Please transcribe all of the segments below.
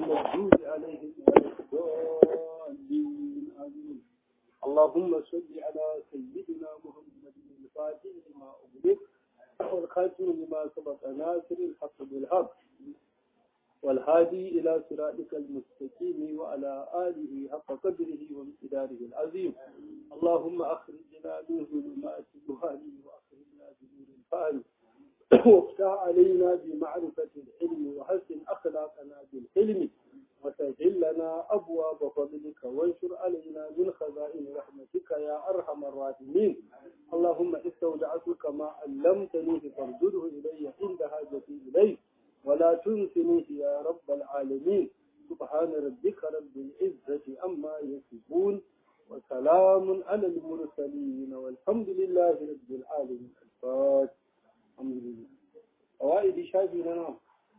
المغضوب عليهم ولا الضالين آمين اللهم صل على سيدنا محمد الفاتح لما أغلق والخاتم لما سبق ناصر الحق بالحق والهادي إلى صراطك المستقيم وعلى آله حق قدره وامتداره العظيم اللهم أخرجنا من ظلمات الجهال وأخرجنا بنور الفهم وافتح علينا بمعرفة العلم وحسن أخلاقنا بالحلم وسهل لنا أبواب فضلك وانشر علينا من خزائن رحمتك يا أرحم الراحمين اللهم استودعتك ما علمتني فارجده إلي عند حاجتي إليه ولا تنسنيه يا رب العالمين سبحان ربك رب العزة أما يصفون وسلام على المرسلين والحمد لله رب العالمين الفاتح الحمد لله قواعد شافي لنا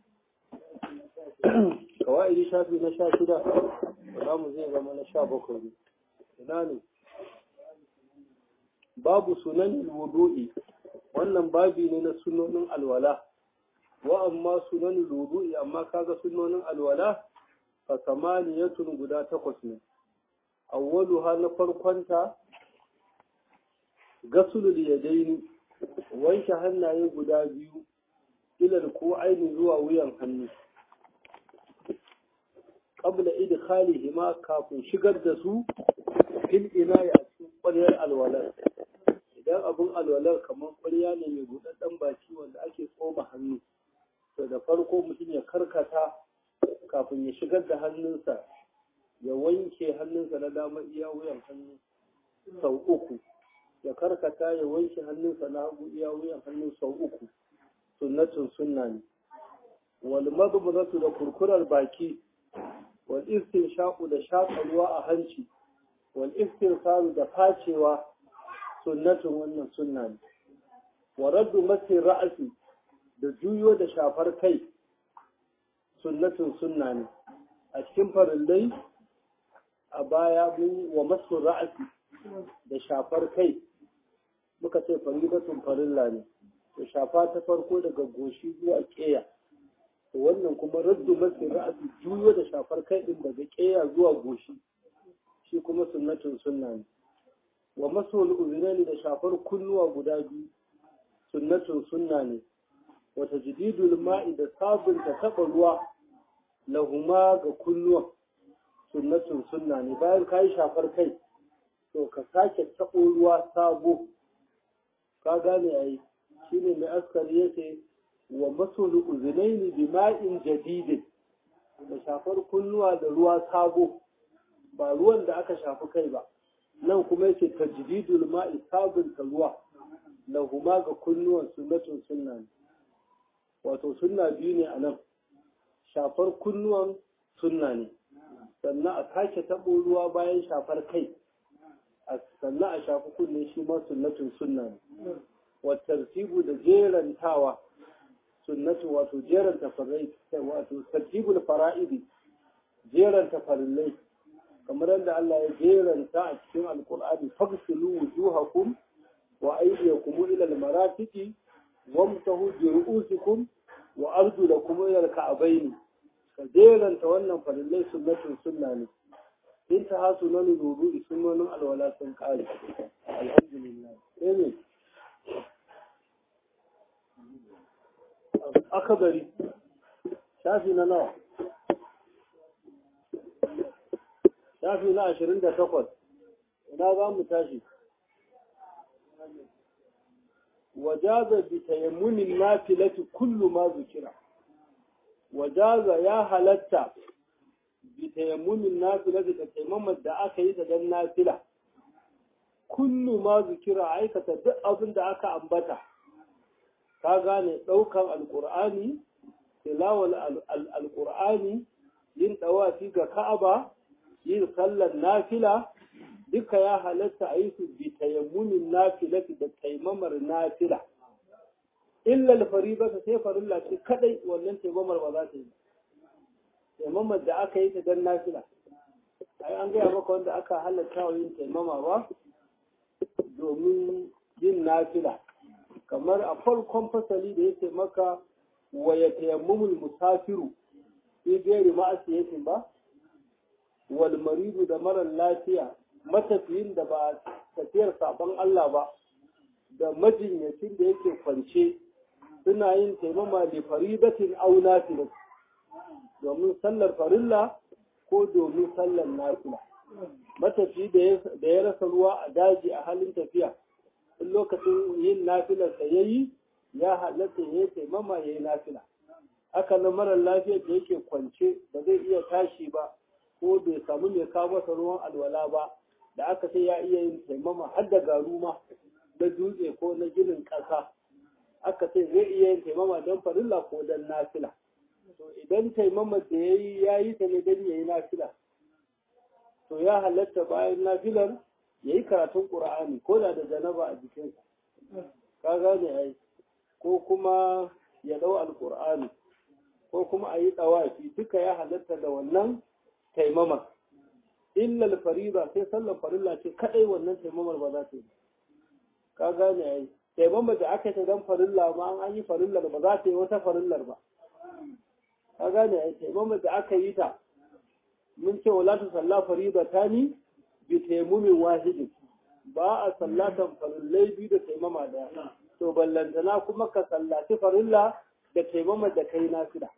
قواعد شافي نشا شدا ولام زي زما نشا بكر ina babu sunan wudu'i wannan babi ne na sunonin alwala wa amma sunan wudu'i amma kaga sunonin alwala fa samaniyatun guda takwas ne awwaluha na farkonta gasulul yadaini wanke hannaye guda biyu ilal ko aini zuwa wuyan hannu qabla idkhalihi ma kafin shigar da su fil ina'i a cikin ƙwaryar alwalar idan abin alwalar kamar ƙwarya ne mai buɗaɗɗen baki wanda ake tsoma hannu to da farko mutum ya karkata kafin ya shigar da hannunsa ya wanke hannunsa na dama iya wuyan hannu sau uku ya karkata ya wanke hannunsa na hagu iya wuyan hannu sau uku sunnatun sunna ne wal madmudatu da kurkurar baki wal istinshaqu da shaƙa ruwa a hanci wal istinsaru da facewa sunnatun wannan sunna ne wa raddu masi ra'asi da juyo da shafar kai sunnatun sunna ne a cikin farillai a baya mun wa masu ra'asi da shafar kai muka ce faridatun farilla ne to shafa ta farko daga goshi zuwa keya to wannan kuma raddu masu ra'asi juyo da shafar kai din daga keya zuwa goshi shi kuma sunnatun sunna ne wa masu uzinani da shafar kunnuwa guda biyu sunnatun sunna ne wata jididul ma'i da sabunta taɓa ruwa lahuma ga kunnuwan sunnatun sunna ne bayan ka yi shafar kai to ka sake taɓo ruwa sabo ka gane a yi shi ne mai askari ya ce wa masulu uzunaini bi ma'in jadidin da shafar kunnuwa da ruwa sabo ba ruwan da aka shafi kai ba nan kuma yake tajdidul ma'i sabunta ruwa lahuma ga kunnuwan sunnatun sunna ne wato sunna biyu ne a nan shafar kunnuwan sunna ne sannan a sake taɓo ruwa bayan shafar kai sannan a shafi kunne shi ma sunnatun sunna ne wa tartibu da jerantawa sunnatu wato jeranta farai wato tartibul fara'idi jeranta farillai kamar yadda Allah ya jeranta a cikin alkur'ani fagsilu wujuhakum wa aydiyakum ila almarafiqi wamtahu bi ru'usikum wa arjulakum ila alka'bayn ka jeranta wannan farillai sunnatun sunna ne in ta hasu nan wudu'i sunnonin alwala sun kare alhamdulillah eh akabari shafi na nawa shafi na ashirin da takwas ina za mu tashi wajaza bi tayammunin nafilati kullu ma zukira wajaza ya halatta bi tayammunin nafilati da taimamar da aka yi da dan nafila kullu ma zukira aikata duk abin da aka ambata ka gane ɗaukan alƙur'ani tilawal alƙur'ani yin ɗawafi ga ka'aba yin sallar nafila duka ya halatta a yi su bi tayammunin nafila da taimamar nafila illa alfariba ta sai farilla ce kadai wannan taimamar ba za ta yi taimamar da aka yi ta dan nafila ai an gaya maka wanda aka halatta wa yin taimama ba domin yin nafila kamar a farkon fasali da yake maka wa ya tayammumul musafiru fi gairi ma'asiyatin ba wal maridu da marar lafiya matafiyin da ba tafiyar sabon Allah ba da majinyacin da yake kwance suna yin taimama da faridatin au nafila domin sallar farilla ko domin sallar nafila matafi da ya rasa ruwa a daji a halin tafiya in lokacin yin nafilar da ya yi ya halatta ya taimama ya yi nafila haka na marar lafiyar da yake kwance ba zai iya tashi ba ko bai samu mai kawo masa ruwan alwala ba da aka ce ya iya yin taimama har da garuma na dutse ko na ginin ƙasa aka ce zai iya yin taimama don farilla ko don nafila to idan taimama da ya yi ya yi ta ne don ya yi nafila to ya halatta bayan nafilar ya yi karatun ƙur'ani ko da da janaba a jikinsa ka gane ai ko kuma ya ɗau alƙur'ani ko kuma a yi ɗawafi duka ya halatta da wannan taimama illal fariba sai sallar farilla ce kaɗai wannan taimamar ba za ta yi ka gane ai taimama da aka ta dan farilla ma an yi farillar ba za ta yi wata farillar ba ka gane ai taimama da aka yi ta mun ce wala tu salla fariba tani bi taimumin wahidin ba a sallatan farillai biyu da taimama daya to ballantana kuma ka sallaci farilla da taimama da kai nafila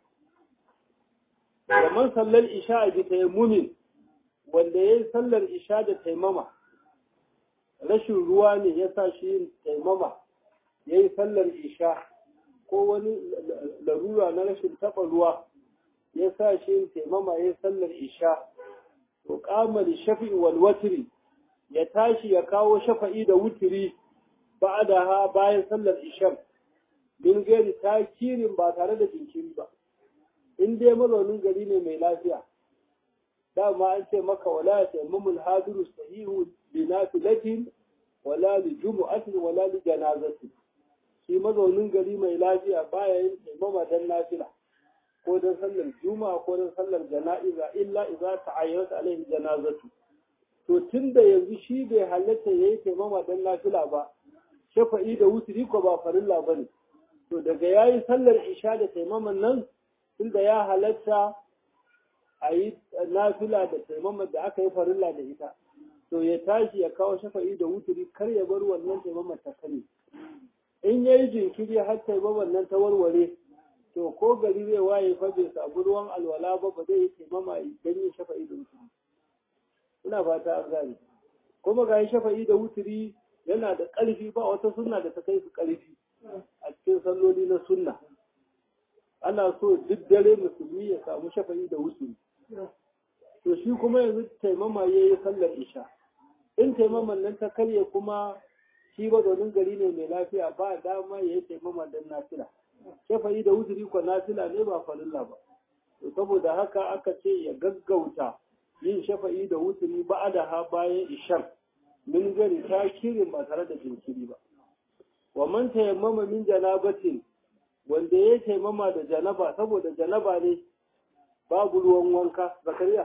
da man sallar isha bi taimumin wanda ya yi sallar isha da taimama rashin ruwa ne ya sa shi yin taimama ya yi sallar isha ko wani larura na rashin taɓa ruwa ya sa shi yin taimama ya yi sallar isha to kamar shafi'i wal watri ya tashi ya kawo shafa'i da wutiri ba da ha bayan sallar isha min gari takirin ba tare da jinkiri ba in dai mazaunin gari ne mai lafiya dama an ce maka wala ya taimamul hadiru sahihu bi nafilatin wala li jumu'atin wala li janazatin shi mazaunin gari mai lafiya baya yin taimama dan nafila ko dan sallar juma'a ko dan sallar jana'iza illa idza ta'ayyanat alaihi janazatu to tunda yanzu shi bai halatta yayi taimama dan nafila ba shafa'i da wutri ko ba farilla bane to daga yayi sallar isha da taimaman nan tunda ya halatta a yi nafila da taimama da aka yi farilla da ita to ya tashi ya kawo shafa'i da wuturi kar ya bar wannan taimama ta kare in ya yi jinkiri har taimaman nan ta warware to ko gari zai waye fa bai samu ruwan alwala ba ba zai yi taimama idan yin shafa'i da wuturi ina fata an gane kuma ga shafa'i da wuturi yana da ƙarfi ba wata sunna da ta kai su ƙarfi a cikin salloli na sunna ana so duk dare musulmi ya samu shafa'i da wuturi to shi kuma yanzu taimama ya yi sallar isha in taimaman nan ta karye kuma shi domin gari ne mai lafiya ba dama ya yi taimama don nafila shafa'i da wuturi ko nafila ne ba farilla ba to saboda haka aka ce ya gaggauta yin shafa'i da wuturi ba da ha bayan ishan min gari ta kirin ba tare da jinkiri ba wa man tayammama min janabatin wanda ya taimama da janaba saboda janaba ne babu ruwan wanka zakariya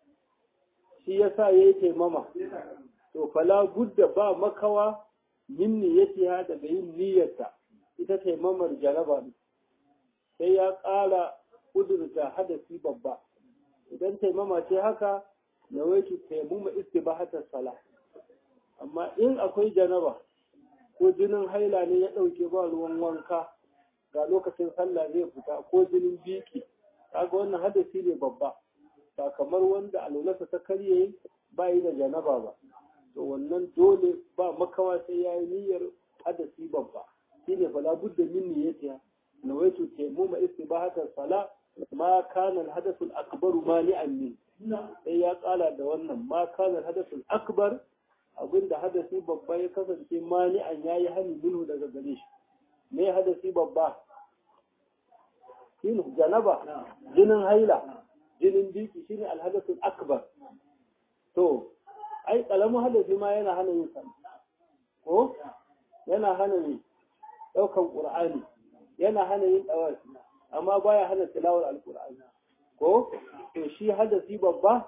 shi yasa ya yi taimama to fala budda ba makawa min niyyatiha daga yin niyyarta ita taimamar janaba ne sai ya ƙara kudurta hadasi babba idan taimama ce haka na waitu taimama istibahatar sala amma in akwai janaba ko jinin haila ne ya ɗauke ba ruwan wanka ga lokacin sallah zai fita ko jinin biki kaga wannan hadasi ne babba ba kamar wanda alwalarsa ta karye ba yi da janaba ba to wannan dole ba makawa sai ya yi niyyar hadasi babba shine fala budda min niyyatiha nawaitu tayammuma istibahatar sala ma kana al-hadathul akbaru mani'an min sai ya tsala da wannan ma kana al-hadathul akbar abinda hadasi babba ya kasance mani'an yayi hani minhu daga gare shi me hadasi babba shine janaba jinin haila jinin biki shine alhadathul akbar to ai kalamin hadasi ma yana hana yin sallah ko yana hana yin daukan qur'ani yana hana yin dawafi amma baya hana tilawar alqur'ani ko to shi hadasi babba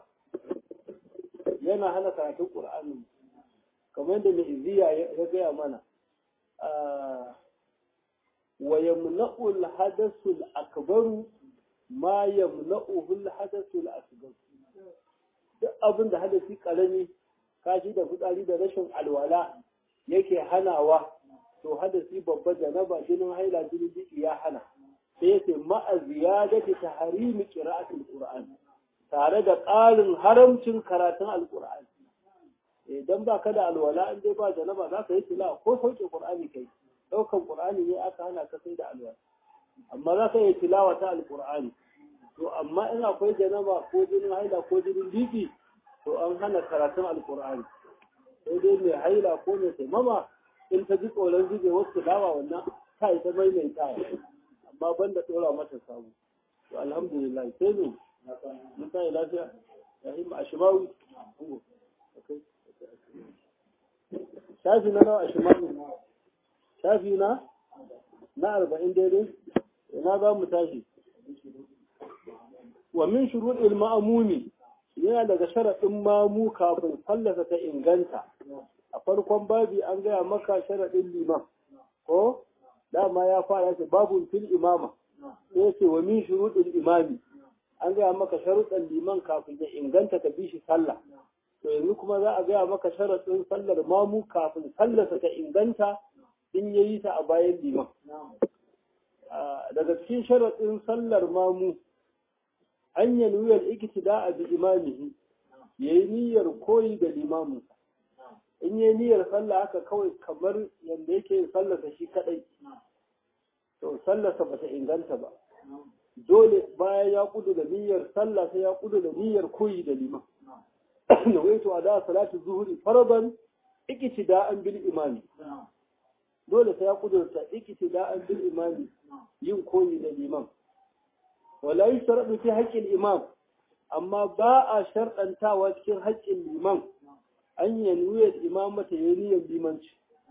yana hana karatun qur'ani kamar da mai iziya ya gaya mana wa yamna'u al-hadathu al-akbaru ma yamna'uhu al-hadathu al-asghar duk abin da hadasi karami kashi da fitsari da rashin alwala yake hanawa to hadasi babba janaba jinin haila jinin jiki ya hana sai yace ma'a ziyadati tahrimi qira'atul qur'an tare da ƙarin haramcin karatun alqur'ani idan ba ka da alwala in dai ba janaba za ka yi tilawa ko sauke qur'ani kai daukan qur'ani ne aka hana ka sai da alwala amma za ka yi tilawa ta alqur'ani to amma in akwai janaba ko jinin haila ko jinin biki to an hana karatun alqur'ani sai dai mai haila ko mai taimama in ta ji tsoron zube wasu tilawa wannan ta yi ta maimaitawa amma banda dora mata samu to alhamdulillah sai ne mun kai lafiya ya yi ma ashimawi shafi na nawa ashimawi shafi na na arba'in daidai ina za mu tashi wa min shuruɗil ma'amumi yana daga sharaɗin mamu kafin fallasa ta inganta a farkon babi an gaya maka sharaɗin liman ko dama ya fara ce babun fil imama sai ce wa min shuruɗil imami an gaya maka sharuɗan liman kafin ya inganta ka bi shi sallah to yanzu kuma za a gaya maka sharaɗin sallar mamu kafin sallarsa ta inganta in ya yi ta a bayan liman daga cikin sharaɗin sallar mamu an yi niyyar ikitida a bi imamihi ya yi niyyar koyi da limamin in yi niyyar sallah haka kawai kamar yadda yake yin sallarsa shi kaɗai to sallarsa ba ta inganta ba dole bayan ya kudu da niyyar sallah sai ya kudu da niyyar koyi da liman da waito a da salatu zuhuri faraban ikitida'an bil imami dole sai ya kudurta ikitida'an bil imami yin koyi da liman wala yushradu fi haqqil imam amma ba a sharɗantawa cikin haƙƙin liman an yi niyyar imamata ya niyyar limanci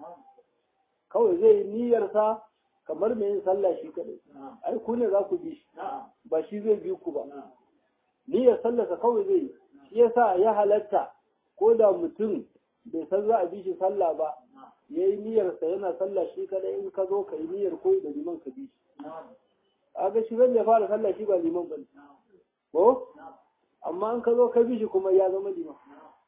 kawai zai niyyar sa kamar mai yin sallah shi kadai ai ku ne za ku bi shi ba shi zai bi ku ba niyyar sallarsa kawai zai yi shi yasa ya halatta ko da mutum bai san za a bi shi sallah ba ya yi niyyarsa yana sallah shi kadai in ka zo ka yi niyyar koyi da liman ka bi shi a ga shi ya fara sallah shi ba liman ba ko amma in ka zo ka bi shi kuma ya zama liman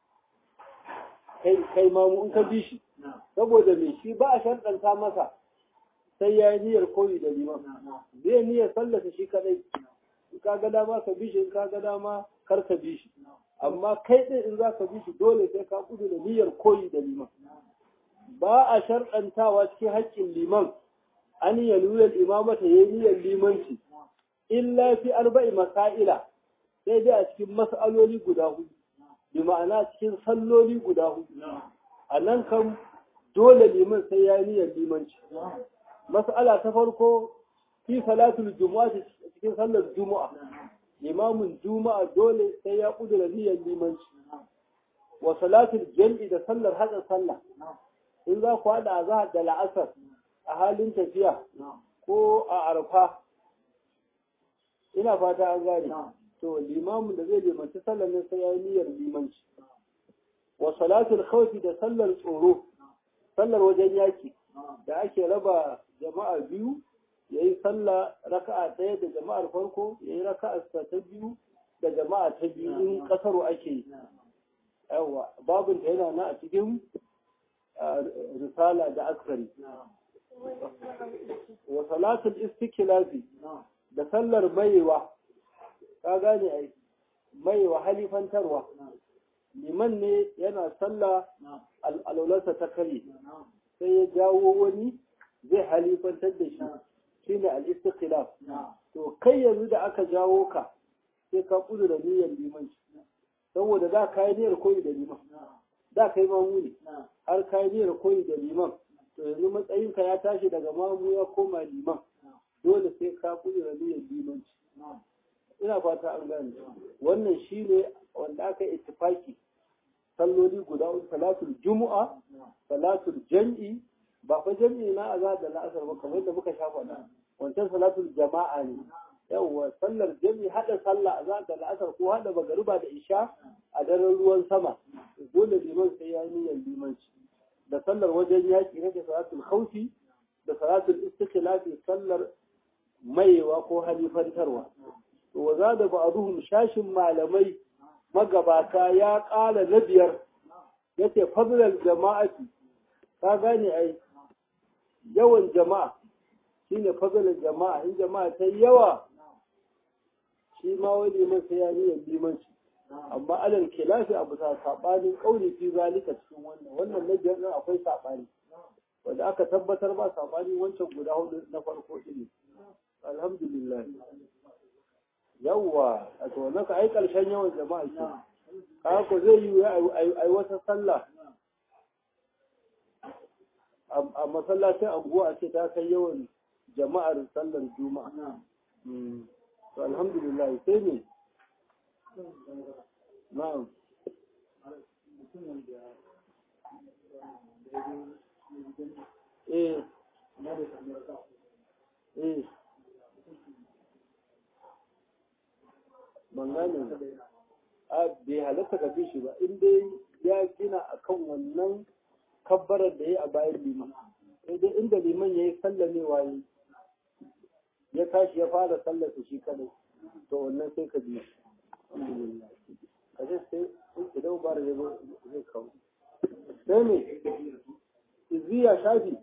kai kai mamu in ka bi shi saboda me shi ba a sharɗanta masa sai ya yi niyyar koyi da liman zai niyyar sallasa shi kadai in ka ga dama ka bi shi in ka ga dama kar ka bi shi amma kai ɗin in za ka bi shi dole sai ka kudu da niyyar koyi da liman ba a sharɗantawa cikin haƙƙin liman an yi nuyar imamata ya yi niyyar limanci illa fi arba'i masaila sai dai a cikin mas'aloli guda hudu bi ma'ana cikin salloli guda hudu a nan kan dole liman sai ya yi niyyar limanci mas'ala ta farko fi salatul juma'a cikin sallar juma'a limamin juma'a dole sai ya kudura niyyar limanci wa salatul jam'i da sallar hada sallah in za ku hada azhar da la'asar a halin tafiya ko a arfa ina fata an gane to limamin da zai limanci sallar ne sai ya yi niyyar limanci wa salatul khawfi da sallar tsoro sallar wajen yaki da ake raba jama'a biyu ya yi sallah raka'a ɗaya da jama'ar farko ya yi raka'a ta biyu da jama'a ta biyu in ƙasaro ake yi yawa babin ta yana na a cikin risala da askari wa salatul istiklafi da sallar maiwa ka gane ai maiwa halifantarwa liman ne yana sallah al'aularsa ta kare sai ya jawo wani zai halifantar da shi shine al-istiqlal to kai yanzu da aka jawo ka sai ka kudu da niyyar limanci saboda za ka yi niyyar koyi da liman da kai mamu ne har ka yi niyyar koyi da liman to yanzu matsayinka ya tashi daga mamu ya koma liman dole sai ka kudu da niyyar limanci ina fata an gane wannan shine wanda aka ittifaki salloli guda uku salatul jumu'a salatul jam'i ba fa jam'i na azhar da la'asar ba kamar da muka shafa da wancan salatul jama'a ne yawwa sallar jam'i hada sallah azhar da la'asar ko hada magariba da isha a daren ruwan sama dole liman sai ya niyyar limanci da sallar wajen yaki nake salatul khawfi da salatul istikhlafi sallar maiwa ko halifantarwa to wa zada ba'dhum shashin malamai magabata ya ƙala na biyar yace fadlal jama'ati ka gane ai yawan jama'a shine fadlal jama'a in jama'a ta yawa shi ma wani liman sai ya niyyar limanci amma alal kilafi abu ta sabanin kauli fi zalika cikin wannan wannan na biyar din akwai sabani wanda aka tabbatar ba sabani wancan guda hudu na farko din alhamdulillah yawwa a to wannan ka ai karshen yawan jama'a ke ka ko zai yi ai wata sallah a masallacin anguwa a ce ta kai yawan jama'ar sallar juma'a to alhamdulillah sai ne na'am eh eh ban gane a bai halatta ka shi ba in dai ya gina akan wannan kabbarar da ya a bayan liman sai dai inda liman ya yi sallamewa yi ya tashi ya fara sallarsa shi kadai to wannan sai ka biya ka je sai idan bara ya zo zai kawo sai ne izziya shafi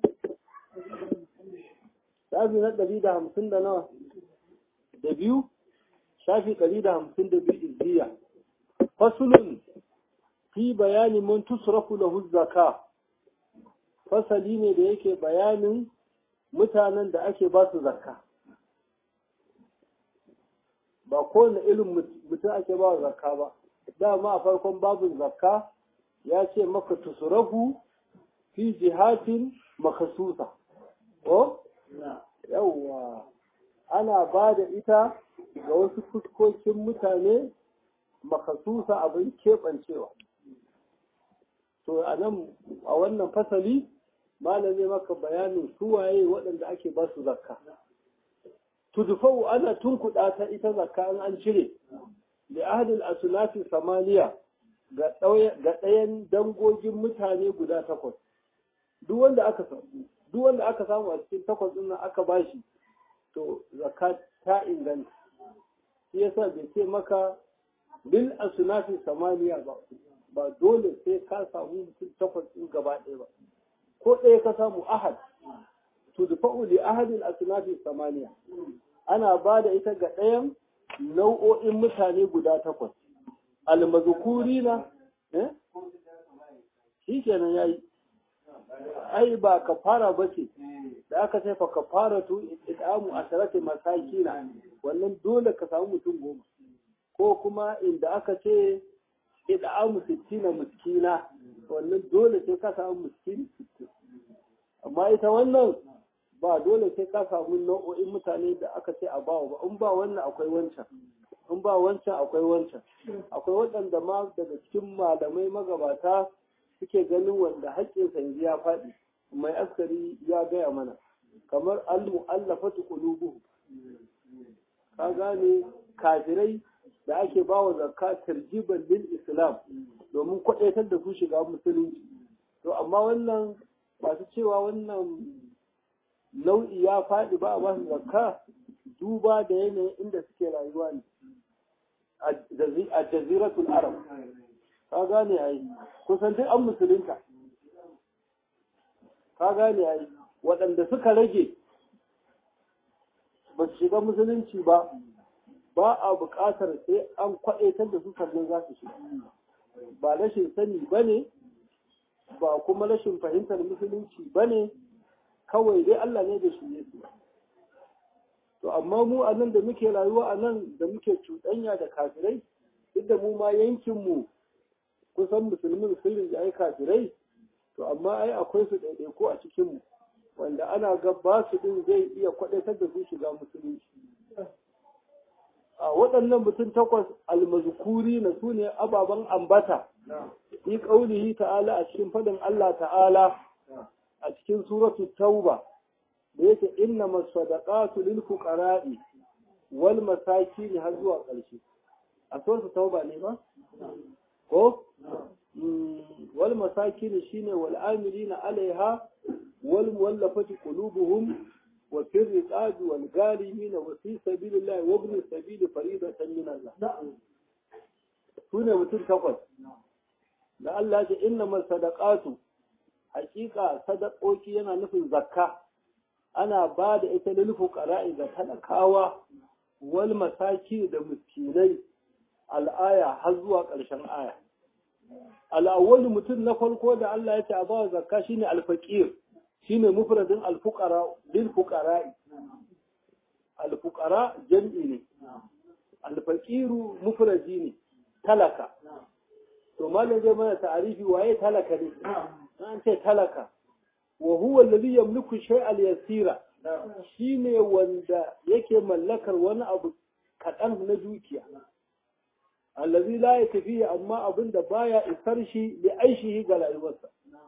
shafi na ɗari da hamsin da nawa da biyu shafi ɗari da hamsin da biyu izziya fasulun fi bayani mun tusrafu lahu zaka fasali ne da yake bayanin mutanen da ake ba su zakka ba kowane irin mutum ake ba zakka ba dama a farkon babin zakka ya ce maka tusurafu fi jihatin makasusa ko yawwa ana ba da ita ga wasu fuskokin mutane makasusa abin keɓancewa to a nan a wannan fasali malam zai maka bayanin suwaye waɗanda ake ba su zakka tudufau ana tunkuɗa ta ita zakka in an cire da ahadin asunafi samaniya ga ɗayan dangogin mutane guda takwas duk wanda aka samu duk wanda aka samu a cikin takwas ɗin nan aka bashi to zakka ta inganta shi yasa bai ce maka bil asunafi samaniya ba ba dole sai ka samu mutum takwas ɗin gaba ɗaya ba ko ɗaya ka samu ahad tudfa'u li ahadin asnafi samaniya ana ba da ita ga ɗayan nau'o'in mutane guda takwas almazkurina eh shi kenan yayi ai ba kafara bace da aka ce fa kafaratu idamu asharati masakina wannan dole ka samu mutum goma ko kuma inda aka ce idamu sittina miskina wannan dole sai ka samu miskini sittin amma ita wannan ba dole sai ka samu nau'o'in mutane da aka ce a bawa ba in ba wannan akwai wancan in ba wancan akwai wancan akwai waɗanda ma daga cikin malamai magabata suke ganin wanda haƙƙinsa yanzu ya faɗi mai askari ya gaya mana kamar al-mu'allafatu qulubuhum ka gane kafirai da ake ba wa zakka tarjiban lil islam domin kwadaitar da su shiga musulunci to amma wannan masu cewa wannan nau'i ya faɗi ba a ba su zakka duba da yanayin inda suke rayuwa ne a jaziratul arab ka gane ai kusan duk an musulunta ka gane ai waɗanda suka rage ba su shiga musulunci ba ba a buƙatar sai an kwaɗaitar da su sannan za su shiga ba rashin sani ba ne ba kuma rashin fahimtar musulunci ba ne kawai dai Allah ne da shi su to amma mu a nan da muke rayuwa a nan da muke cuɗanya da kafirai duk da mu ma yankinmu kusan musulmin sirrin da ai kafirai to amma ai akwai su ɗaiɗaiku a cikinmu wanda ana ga ba su ɗin zai iya kwaɗaitar da su shiga musulunci a waɗannan mutum takwas almazkuri na su ne ababen ambata fi ƙaunihi ta'ala a cikin faɗin Allah ta'ala a cikin suratu tauba da yake inna masadaqatu lil fuqara'i wal masakin har zuwa ƙarshe a suratu tauba ne ba ko wal masakin shine wal amilina alaiha wal muwallafati qulubuhum wa fil riqab wal galimin wa fi sabilillah wa ibn sabil faridatan min Allah sune mutum takwas da Allah ya ce innamas sadaqatu hakika sadakoki yana nufin zakka ana ba da ita lil fuqara'i ga talakawa wal masaki da miskinai al'aya har zuwa ƙarshen aya al'awwal mutum na farko da Allah ya ce a ba zakka shine al-faqir shine mufradin al-fuqara lil fuqara'i al-fuqara jam'i ne al-faqiru mufradi ne talaka to malam zai mana ta'arifi waye talaka ne an ce talaka wa huwa alladhi yamliku shay'al yasira shine wanda yake mallakar wani abu kaɗan na dukiya allazi la yakfi amma abin da baya isar shi da aishihi ga rayuwarsa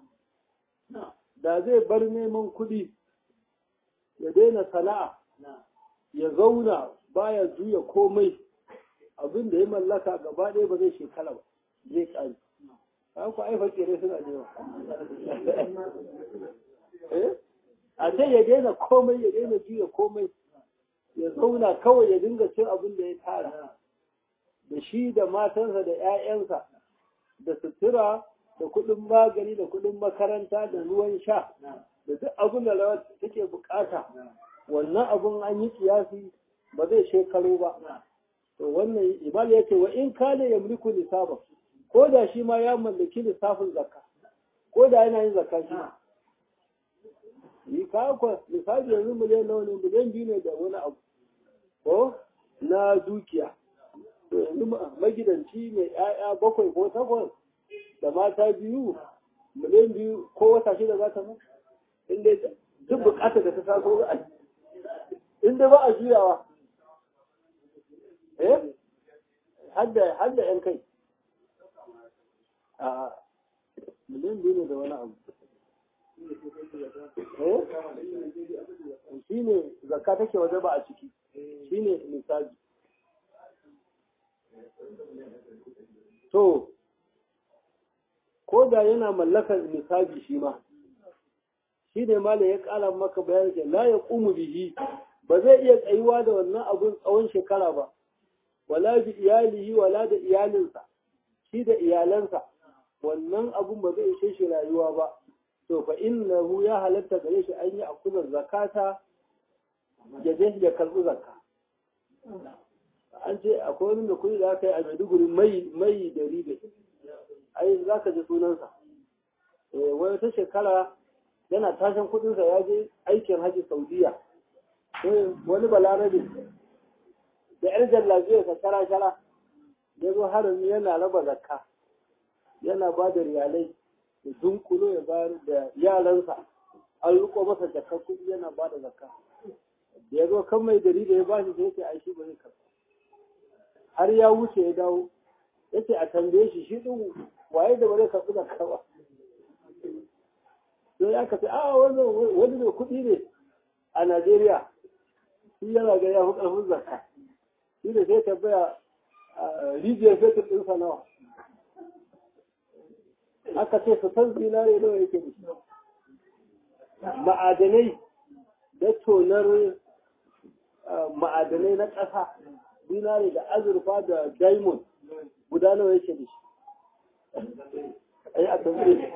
da zai bar neman kuɗi ya daina sana'a ya zauna baya juya komai abin da ya mallaka gaba ɗaya ba zai shekara ba zai ƙari ku ai fakire suna da yawa a ce ya daina komai ya daina juya komai ya zauna kawai ya dinga cin abin da ya tara da shi da matansa da 'ya'yansa da sutura da kuɗin magani da kuɗin makaranta da ruwan sha da duk abin da rawar take bukata wannan abin an yi kiyasi ba zai shekaru ba to wannan ibal ya ce wa in kane ya mulku nisaba ko da shi ma ya mallaki lissafin zakka ko da yana yin zakka shi yi kawo lissafi yanzu miliyan nawa ne miliyan biyu ne da wani abu ko na dukiya to yanzu magidanci mai 'ya'ya bakwai ko takwas da mata biyu miliyan biyu ko wata shida za ta mu inda duk bukatar da ta taso za a inda ba a juyawa eh hadda yan kai a miliyan biyu ne da wani abu eh shi ne zakka take waje ba a ciki shi ne misali to ko da yana mallakar misali shi ma shi ne ma da ya kala maka bayan ke la ya ƙumu bihi ba zai iya tsayuwa da wannan abun tsawon shekara ba wala bi iyalihi wala da iyalinsa shi da iyalansa wannan abun ba zai ishe shi rayuwa ba to fa innahu ya halatta gare shi an yi akuzar zakata ya je ya karɓi zakka an ce akwai wani da kuɗi da aka yi a maiduguri mai mai da ribe ai za ka ji sunansa wani ta shekara yana tashin kuɗinsa ya je aikin haji saudiya wani balarabe da yar jallabiyarsa shara-shara ya zo harami yana raba zakka yana ba da riyalai da dunkulo ya bayar da yaransa an riko masa jakar kuɗi yana ba da zakka da ya zo kan mai gari da ya ba shi sai ce ai shi ba zai karɓa har ya wuce ya dawo ya ce a tambaye shi shi ɗin waye da ba zai karɓi zakka ba sai ya kace a wani wani mai kuɗi ne a Najeriya shi yana ga ya fi ƙarfin zakka shi da sai tambaya rijiyar fetur ɗinsa nawa aka ce su san zinare nawa yake da shi ma'adanai da tonar ma'adanai na ƙasa zinare da azurfa da diamond guda nawa yake da shi ai a tambaye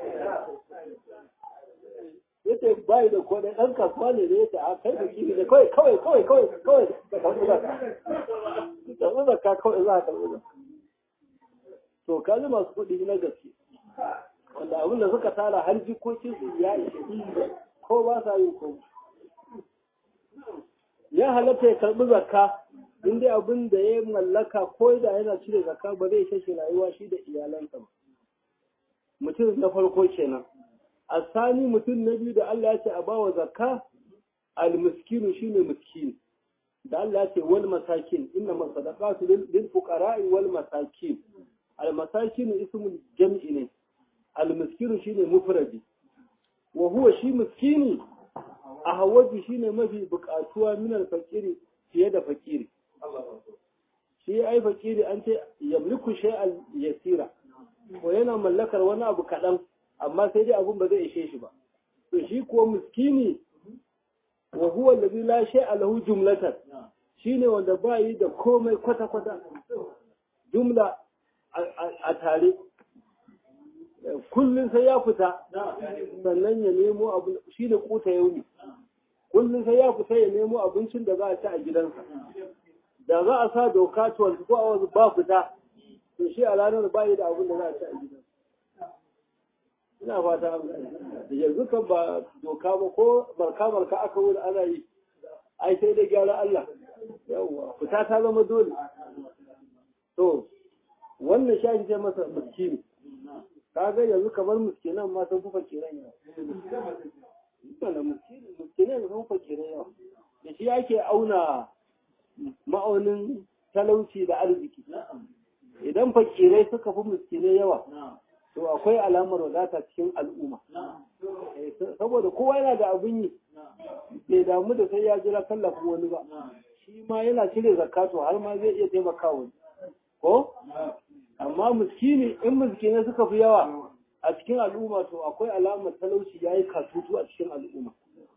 yace bai da ko da ɗan kasuwa ne da yace a kai da kiri da kawai kawai kawai kawai kawai ka karɓi zakka karɓi zakka kawai za ka karɓi zakka to kaji masu kuɗi na gaske wanda abin da suka tara har jikokin su ya ishe ko ba sa yin ko ya halatta ya karɓi zakka in dai abin da ya mallaka ko da yana cire zakka ba zai kashe rayuwa shi da iyalansa ba mutum na farko kenan asani mutum na biyu da Allah ya ce a bawa zakka al-miskinu shine miskin da Allah ya ce wal masakin inna masadaqatu lil fuqara'i wal masakin al-masakin ismul jam'i ne al-miskinu shine mufradi wa huwa shi miskini a hawaji shine mafi buƙatuwa min al-faqiri fiye da fakiri shi ai fakiri an ce yamliku shay'an yasira ko yana mallakar wani abu kaɗan amma sai dai abun ba zai ishe shi ba to shi kuwa miskini wa huwa allazi la shay'a lahu jumlatan shine wanda ba yi da komai kwata kwata jumla a tare kullum sai ya fita sannan ya nemo abu shine kuta yauni kullum sai ya fita ya nemo abincin da za a ci a gidansa da za a sa doka 24 hours ba fita to shi a ranar ba yi da abin da za a ci a gidansa ina fata da yanzu kan ba doka ba ko barka barka aka wuri ana yi ai sai da gyara Allah yawwa fita ta zama dole to wannan shashi ce masa miskini kaga yanzu kamar miskinan ma sun fufa kiran yawa mana miskinan sun fufa kiran yawa da shi ake auna ma'aunin talauci da arziki idan fakirai suka fi miskinai yawa to akwai alamar wadata cikin al'umma saboda kowa yana da abin yi bai damu da sai ya jira tallafin wani ba shi ma yana cire zakato har ma zai iya taimaka wani ko amma miskini in miskinai suka fi yawa a cikin al'umma to akwai alamar talauci ya yi katutu a cikin al'umma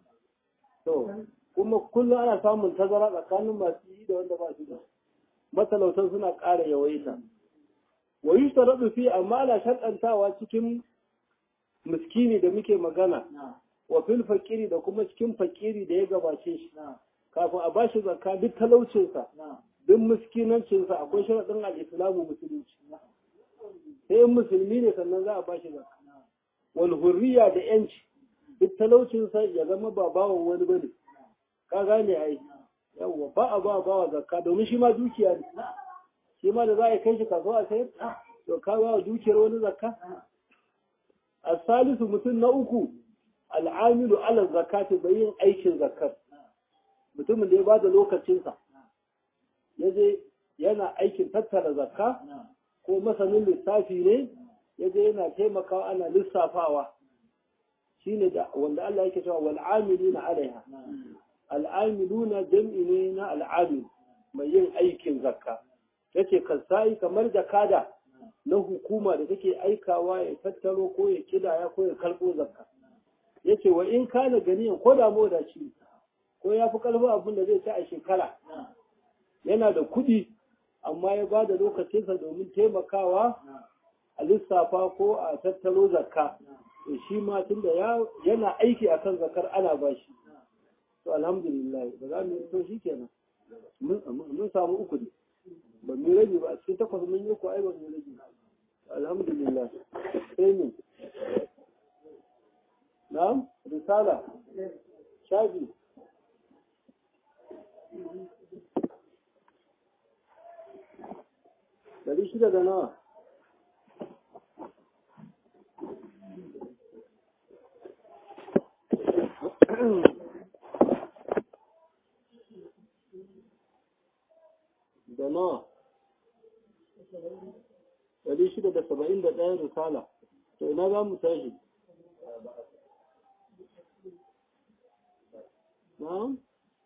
to kuma kullum ana samun tazara tsakanin masu yi da wanda ba su da matalautan suna ƙara yawaita wa yi sharaɗu fi amma ana shaɗantawa cikin miskini da muke magana wa fil fakiri da kuma cikin fakiri da ya gabace shi kafin a bashi zakka duk talaucinsa duk miskinancinsa akwai sharaɗin al'islamu musulunci sai in musulmi ne sannan za a bashi zakka wal hurriya da yanci duk talaucinsa ya zama ba bawan wani bane ka gane ai yawwa ba a ba bawa zakka domin shi ma dukiya ne shi ma da za a kai shi kasuwa sai to ka ba dukiyar wani zakka as-salisu mutum na uku al'amilu ala zakati bai yin aikin zakkar mutumin da ya ba da lokacinsa ya je yana aikin tattara zakka ko masanin lissafi ne ya je yana taimakawa ana lissafawa shine da wanda Allah yake cewa wal amiluna alaiha al amiluna jam'i ne na al amil mai yin aikin zakka yace kasai kamar jakada na hukuma da take aikawa ya tattaro ko ya kidaya ko ya karbo zakka yace wa in kana ganiyan ko da modaci ko ya fi karfin abin da zai ci a shekara yana da kuɗi amma ya ba da lokacinsa domin taimakawa a lissafa ko a tattaro zakka to shi ma tunda yana aiki akan zakar ana ba shi to alhamdulillah ba za mu to shi kenan mun samu uku ne ba mu rage ba a cikin takwas mun yi ko ai ba mu rage alhamdulillah sai mu na'am risala shafi Dari shida da nawa? Da nawa? Dari shida da saba'in da ɗaya risala. To ina za mu tashi? Na'am?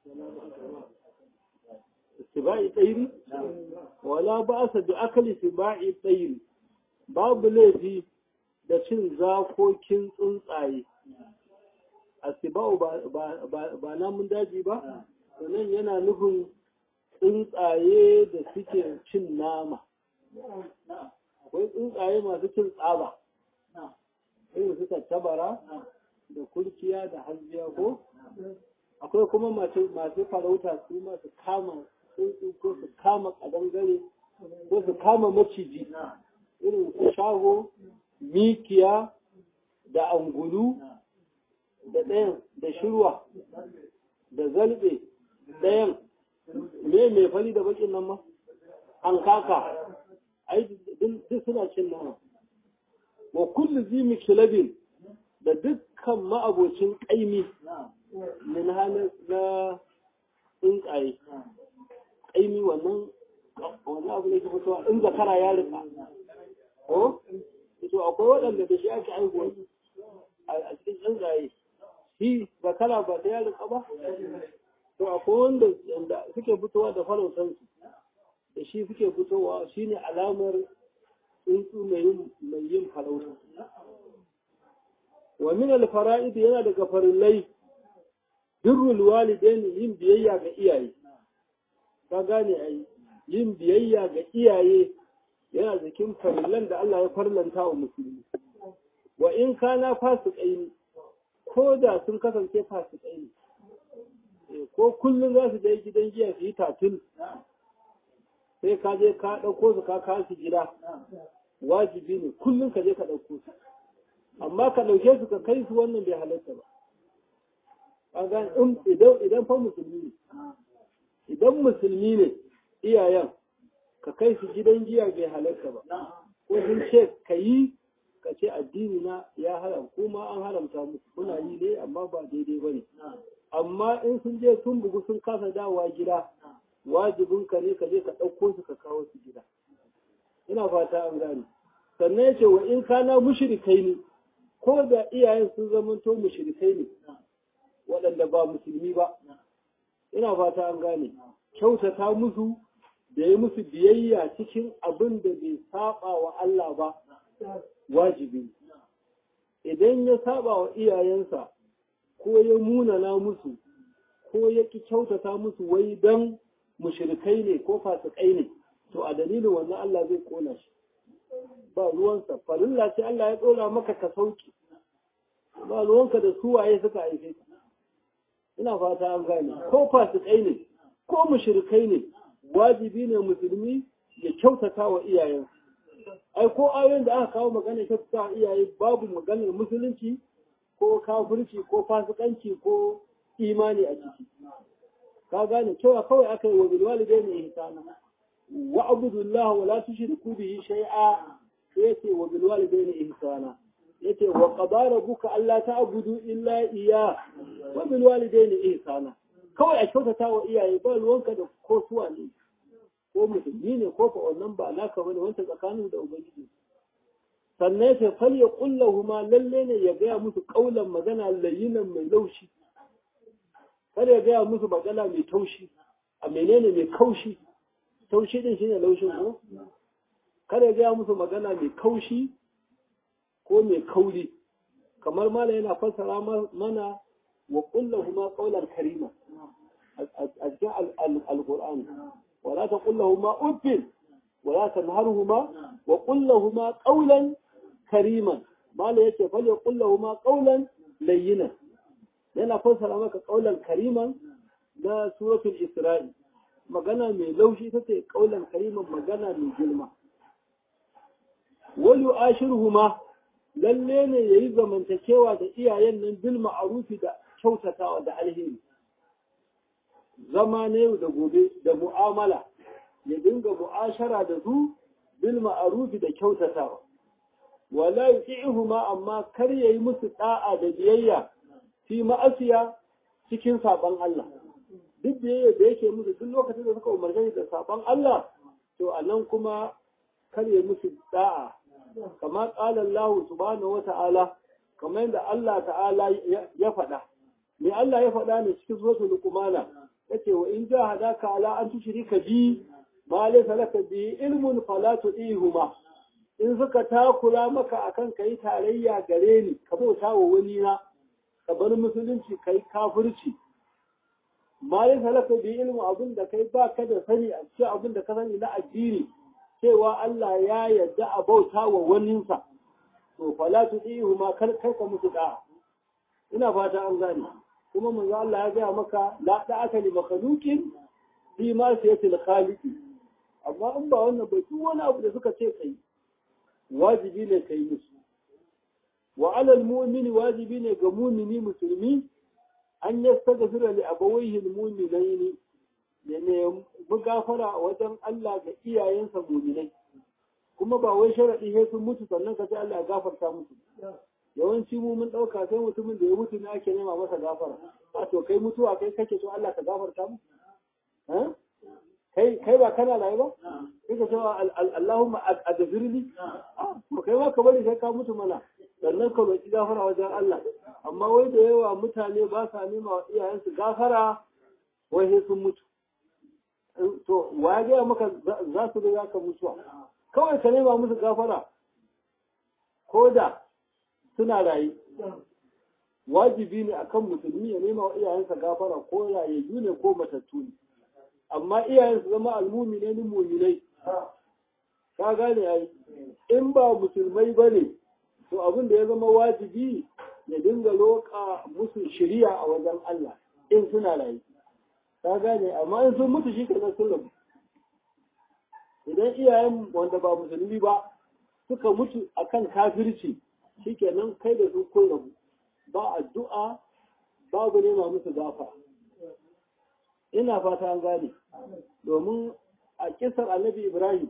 siba'i tsairi wala ba sa bi akali siba'i tsairi babu laifi da cin zakokin tsuntsaye a siba'u ba namun daji ba sannan yana nufin tsuntsaye da suke cin nama akwai tsuntsaye masu cin tsaba irin suka tabara da kurkiya da hanziya ko akwai kuma masu farauta su masu kama tsuntsu ko su kama kadangare ko su kama maciji irin su shago mikiya da angulu da ɗayan da shirwa da zalbe ɗayan me mai fari da bakin nan ma an kaka ai duk suna cin nama wa kullu zimi kilabin da dukkan ma'abocin ƙaimi min hannun na tsuntsaye ƙaimi wannan wannan abu ne ke fitowa in zakara ya rika ko to akwai waɗanda da shi ake aihuwa a cikin tsuntsaye shi zakara ba ta ya rika ba to akwai wanda suke fitowa da farautansu da shi suke fitowa shine alamar tsuntsu mai yin farauta wa min al-fara'id yana daga farillai birrul walidaini yin biyayya ga iyaye ka gane ai yin biyayya ga iyaye yana cikin farillan da Allah ya farlanta wa musulmi wa in kana fasikai ko da sun kasance fasikai ne ko kullum za su dai gidan giya su yi tatil sai ka je ka ɗauko su ka kawo su gida wajibi ne kullum ka je ka ɗauko su amma ka ɗauke su ka kai su wannan bai halatta ba idan idan fa musulmi ne idan musulmi ne iyayen ka kai su gidan giya bai halatta ba ko sun ce ka yi ka ce addini na ya haram kuma an haramta musu kuna yi ne amma ba daidai ba ne amma in sun je sun bugu sun kasa dawowa gida wajibin ka ne ka je ka ɗauko su ka kawo su gida ina fata an gane sannan ya ce wa in kana mushrikai ne ko da iyayen sun zamanto mushrikai ne waɗanda ba musulmi ba ina fata an gane kyautata musu da ya musu biyayya cikin abin da bai saba wa Allah ba wajibi idan ya saba wa iyayensa ko ya munana musu ko ya ki kyautata musu wai dan mushrikai ne ko fasikai ne to a dalilin wannan Allah zai kona shi ba ruwansa farilla ce Allah ya dora maka ka sauki ba ruwanka da su waye suka haife ka ina fata an gane ko fasikai ne ko mushrikai ne wajibi ne musulmi ya kyautata wa iyayensa ai ko ayoyin da aka kawo magana kyautata wa iyaye babu maganar musulunci ko kafirci ko fasikanci ko imani a ciki ka gane cewa kawai aka yi wa bilwalidaini ihsana wa abudullah wa la tushriku bihi shay'a yace wa bilwalidaini ihsana yace wa qadara rabbuka alla ta'budu illa iyya wa bilwalidaini ihsana kawai a kyautata wa iyaye ba ruwanka da ko suwa ne ko musulmi ne ko fa wannan ba naka bane wanda tsakanin da ubangiji sannan yace fal ya kullahuma lalle ne ya gaya musu kaulan magana layyinan mai laushi kada ya gaya musu magana mai taushi a menene mai kaushi taushi din shine laushin ko kada ya gaya musu magana mai kaushi ko mai kauri kamar mala yana fassara mana wa kullahuma qawlan karima a cikin alqur'ani wala taqullahuma uffin wala tanharhuma wa kullahuma qawlan kariman mala yace fa kullahuma qawlan layyinan yana fassara maka kaulan kariman na suratul isra'i magana mai laushi ta ce kaulan kariman magana mai girma wal yu'ashiruhuma lalle ne yayi zamantakewa da iyayen nan bil ma'rufi da kyautatawa da alheri zama ne da gobe da mu'amala ya dinga mu'ashara da su bil ma'rufi da kyautatawa wala yu'ihuma amma kar yayi musu da'a da biyayya fi ma'asiya cikin saban Allah duk da da yake musu duk lokacin da suka umarce da saban Allah to a nan kuma kare musu da'a kama qala Allah subhanahu wata'ala kamar yadda Allah ta'ala ya faɗa me Allah ya faɗa ne cikin suratul luqmana yace wa in jahadaka ala an tushrika bi ma laysa laka bi ilmun fala tudihuma in suka takura maka akan kai tarayya gare ni ka bauta wa wani na ka bar musulunci kai kafirci ma yin halaka bi ilmu abin da kai ba ka da sani a cikin abin da ka sani na addini cewa Allah ya yarda a bauta wa waninsa to fala tudihu ma kar kar ka musu da ina fata an gane kuma manzo Allah ya gaya maka la da'aka li makhluqin fi ma sayatil khaliqi amma in ba wannan ba duk wani abu da suka ce kai wajibi ne kai musu wa alal mu'mini wajibi ne ga mumini musulmi an yastaghfira li abawayhi almu'minaini ne ne gafara wajen Allah ga iyayensa mu'minai kuma ba wai sharadi sai sun mutu sannan ka sai Allah ya gafarta musu yawanci mu mun dauka sai mutumin da ya mutu ne ake nema masa gafara a to kai mutuwa kai kake so Allah ka gafarta mu kai kai ba kana rayu ba kai ka cewa Allahumma adfirli to kai ma ka bari sai ka mutu mana sannan ka roki gafara wajen Allah amma wai da yawa mutane ba sa nema wa iyayensu gafara wai sai sun mutu to wa ya gaya maka za su ga ka mutuwa kawai ka nema musu gafara ko da suna rayu wajibi ne akan musulmi ya nema wa iyayensa gafara ko rayayyu ne ko matattu ne amma iyayen su zama almumine ni muminai ka gane ai in ba musulmai bane to abin da ya zama wajibi ya dinga loka musu shiriya a wajen Allah in suna rayu ka gane amma in sun mutu shi kenan sun rabu idan iyayen wanda ba musulmi ba suka mutu akan kafirci shikenan kai da su kun rabu ba addu'a babu nema musu gafa ina fata an gane domin a kisar annabi ibrahim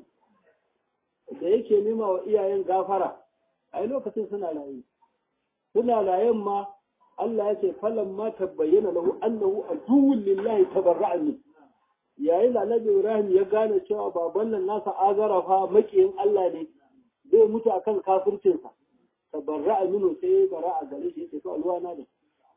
da yake nema wa iyayen gafara a lokacin suna layi suna layen ma Allah ya ce falan ma tabbayyana lahu annahu aduwwun lillahi tabarra'a min yayin da annabi ibrahim ya gane cewa baban nan nasa azara fa makiyin Allah ne zai mutu akan kafircinsa tabarra'a minu sai bara'a gare shi yake to alwana ne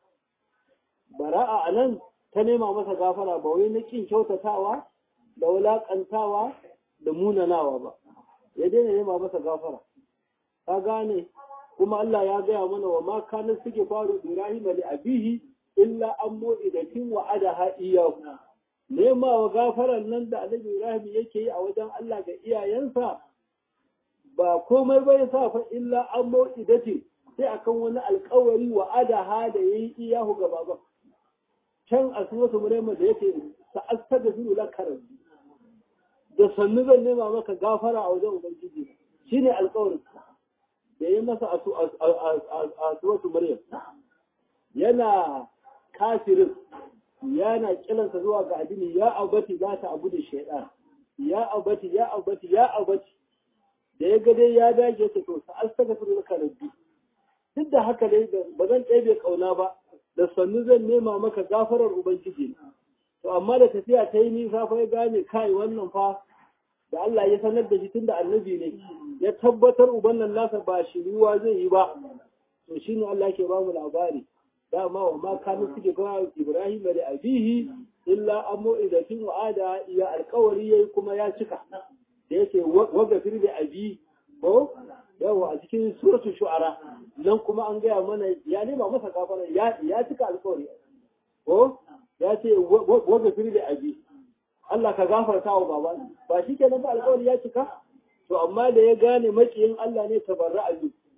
bara'a anan ta nema masa gafara ba wai na kin kyautatawa da wulakantawa da munanawa ba ya daina nema masa gafara ka gane kuma Allah ya gaya mana wa ma kana suke faru Ibrahim li abihi illa an mu'idatin wa adaha iyahu nema wa gafaran nan da Annabi Ibrahim yake yi a wajen Allah ga iyayensa ba komai bai sa fa illa an mu'idatin sai akan wani alkawari wa adaha da yayi iyahu ga baban can a suratu Maryam da yake sa'astaghfiru laka rabbi da sannu zan nema maka gafara a wajen ubangiji shine alkawarin da ya masa a suratu Maryam yana kafirin yana kiransa zuwa ga addini ya abati za ta abu da shaidan ya abati ya abati ya abati da ya ga dai ya dage ta to sa astaghfiru laka rabbi duk da haka dai ba zan ɗebe kauna ba da sannu zan nema maka gafarar ubangiji to amma da tafiya ta yi nisa fa ya gane kai wannan fa da Allah ya sanar da shi tunda annabi ne ya tabbatar uban nan nasa ba shiriwa zai yi ba to shine Allah ke ba mu labari dama wa ma kanu suke ga Ibrahim da abihi illa ammo idatin wa'ada ya alkawari yayi kuma ya cika da yake wagafir da abi ko yawa a cikin suratu shu'ara nan kuma an gaya mana ya nema masa gafara ya ya cika alkawari ko ya ce wagafir da abi Allah ka gafarta wa baba ba shi kenan ba alkawari ya cika to amma da ya gane makiyin Allah ne tabarra'a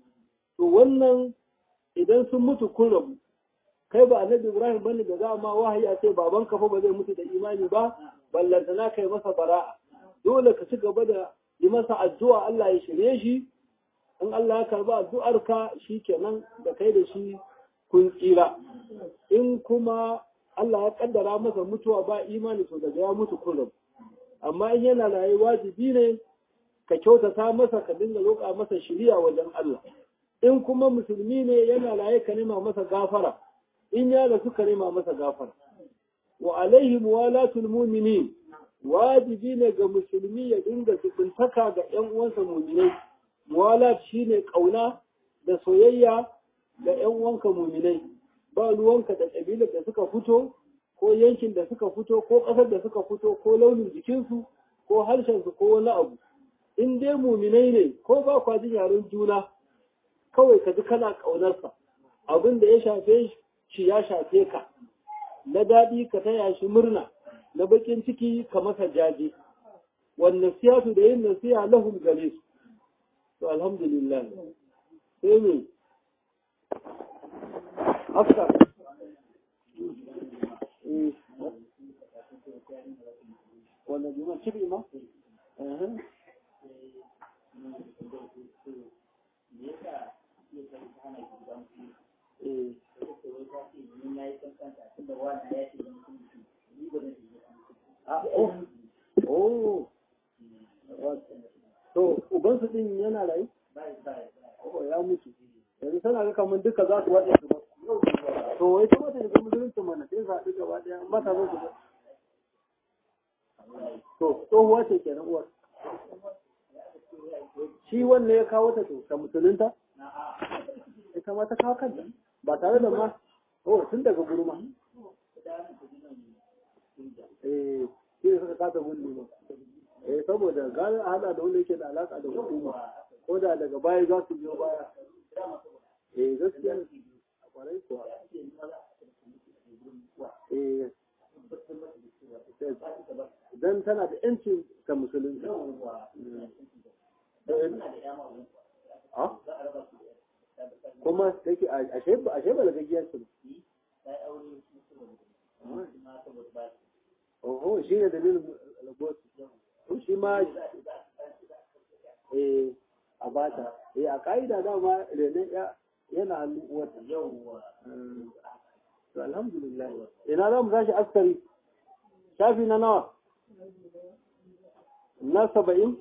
to wannan idan sun mutu kun rabu kai ba annabi Ibrahim bane da za ma wahayi a ce baban ka fa ba zai mutu da imani ba ballantana kai masa bara'a dole ka ci gaba da yi masa addu'a Allah ya shirye shi in Allah ya karba addu'ar ka shikenan da kai da shi kun tsira in kuma Allah ya kaddara masa mutuwa ba imani to daga ya mutu kun rabu amma in yana raye wajibi ne ka kyautata masa ka dinga roƙa masa shiriya wajen Allah in kuma musulmi ne yana raye ka nema masa gafara in ya rasu ka nema masa gafara wa alaihi muwalatul mu'minin wajibi ne ga musulmi ya dinga tukuntaka ga ƴan uwansa mu'minai muwalat shine kauna da soyayya ga ƴan uwanka mu'minai ba ruwanka da kabilar da suka fito ko yankin da suka fito ko ƙasar da suka fito ko launin jikinsu ko harshensu ko wani abu in dai muminai ne ko ba kwa jin yaren juna kawai ka ji kana ƙaunarsa abin da ya shafe shi ya shafe ka na daɗi ka taya shi murna na bakin ciki ka masa jaje wannan siyatu da yin nasiha lahum gare su to alhamdulillah sai me after wanda juma cibi ma Oh, to ubansu din yana rayu? Oh, ya mutu. Yanzu tana ga kamar duka za su waɗe su ba. To, wai ta mata daga musulunci mana sai sa ɗi gaba ɗaya, amma ta zo su ba. To, tsohuwa ce kenan uwar. Shi wanne ya kawo ta to, ta musulunta? Ita ma ta kawo kanta, ba tare da ma, oh, tun daga gurma. Eh, shi ne suka kasa gundu ba. Eh, saboda gara hada da wanda yake da alaka da hukuma, ko da daga baya za su biyo baya. Eh, gaskiya kwarai kuwa eh dan tana da yancin ta musulunci kuma take ashe ba ashe ba lagagiyar su Oho, shi ne dalilin lagosu. To shi ma eh a bata. Eh a ka'ida dama renon yana hannu uwarta. To alhamdulillah. Ina za mu tashi askari. Shafi na nawa? Na saba'in?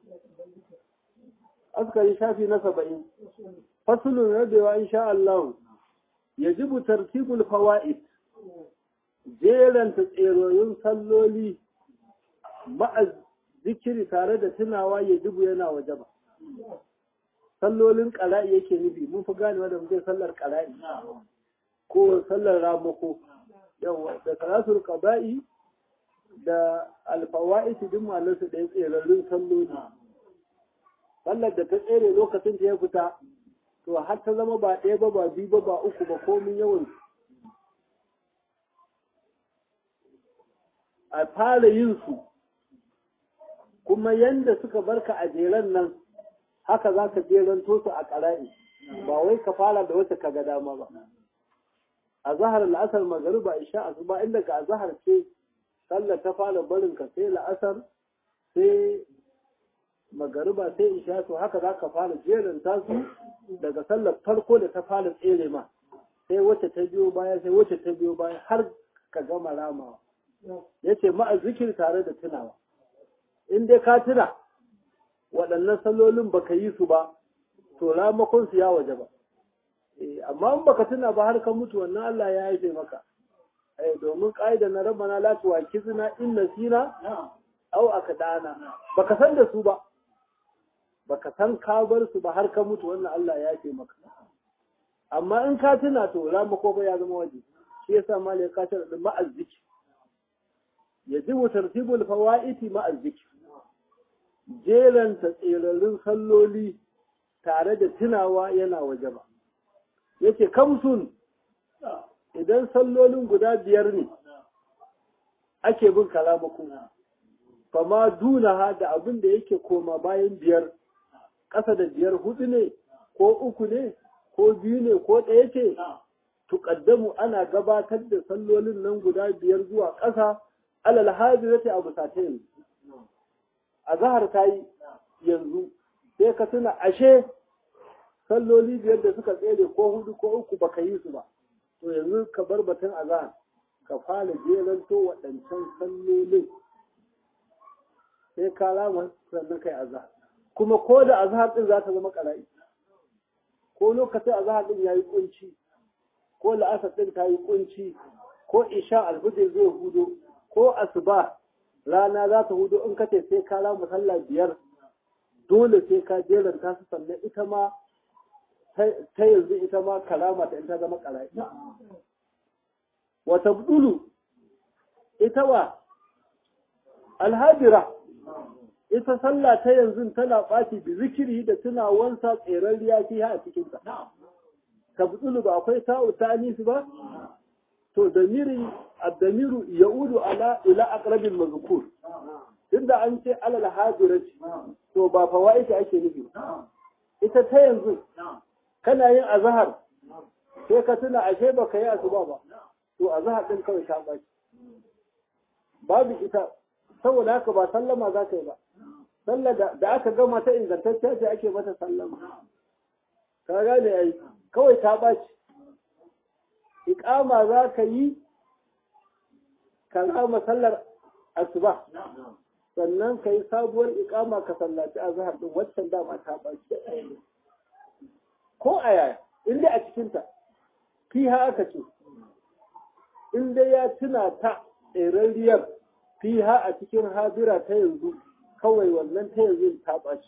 Askari shafi na saba'in. Fasulun rabewa insha Allah. Yajibu tartibul fawaid. jeranta tseroyin salloli ma'a zikiri tare da tunawa ya dubu yana waje ba. Sallolin ƙara'i yake nufi, mun fi ganewa da muke sallar ƙara'i ko sallar ramako. Yawa, da salatul ƙaba'i da alfawa'i su duk malarsu da ya tserarrun salloli. Sallar da ta tsere lokacin da ya fita, to har ta zama ba ɗaya ba ba biyu ba ba uku ba komin yawan a fara yin su kuma yanda suka barka a jeren nan haka za ka jeranto su a ƙara'i ba wai ka fara da wata ka ga dama ba a zahar la'asar magariba isha asuba inda ka a zahar ce sallar ta fara barin ka sai la'asar sai magariba sai isha to haka za ka fara jeranta su daga sallar farko da ta fara tsere ma sai wacce ta biyo baya sai wacce ta biyo baya har ka gama ramawa ya ce ma'a zikir tare da tunawa in dai ka tuna waɗannan sallolin baka yi su ba to ramakon su ya waje ba amma in baka tuna ba har ka mutu wannan Allah ya haife maka domin ƙa'ida na rabbana la tuwakizna in nasina aw akdana baka san da su ba baka san ka bar su ba har ka mutu wannan Allah ya haife maka amma in ka tuna to ramako ba ya zama waje shi yasa malai ka tara da ma'azziki yajibu tartibul fawaiti ma'azziki jeranta tserarin salloli tare da tunawa yana waje ba yake kamsun idan sallolin guda biyar ne ake bin kalamaku fama dunaha da abin da yake koma bayan biyar ƙasa da biyar hudu ne ko uku ne ko biyu ne ko ɗaya ce tuƙaddamu ana gabatar da sallolin nan guda biyar zuwa ƙasa alal hadirati abu sata yanzu a zahar ta yi yanzu sai ka tuna ashe salloli biyar da suka tsere ko hudu ko uku baka yi su ba to yanzu ka bar batun azahar ka fara jeranto waɗancan sallolin sai ka rama sannan kai azahar kuma ko da azahar din za ta zama ƙara'i ko lokacin azahar din ya yi kunci ko la'asar din ta yi kunci ko isha alfijir zai hudo ko asuba rana za ta hudu in ka sai ka rama sallah biyar dole sai ka jeranta su sannan ita ma ta yanzu ita ma karama ta in ta zama ƙara'i wata budulu ita wa alhajira ita sallah ta yanzu tana ɓaci bi zikiri da tunawansa tseren riya fi a cikinta ta budulu ba akwai sa'u ta anisi ba to damirin addamiru ya'udu ala ila aqrabil mazkur tunda an ce alal hadirati to ba fawaiti ake nufi ita ta yanzu kana yin azhar sai ka tuna ashe baka yi asuba ba to azhar din kawai ta baki babu ita saboda haka ba sallama za ka yi ba sallar da aka gama ta ingantacciya ce ake mata sallama ka gane ai kawai ta baci iqama za ka yi ka kama sallar asuba sannan ka yi sabuwar iqama ka sallaci azhar din waccan dama ta baci ko a yaya in dai a cikinta fiha aka ce in dai ya tuna ta tserariyar fiha a cikin hadira ta yanzu kawai wannan ta yanzu ta ɓaci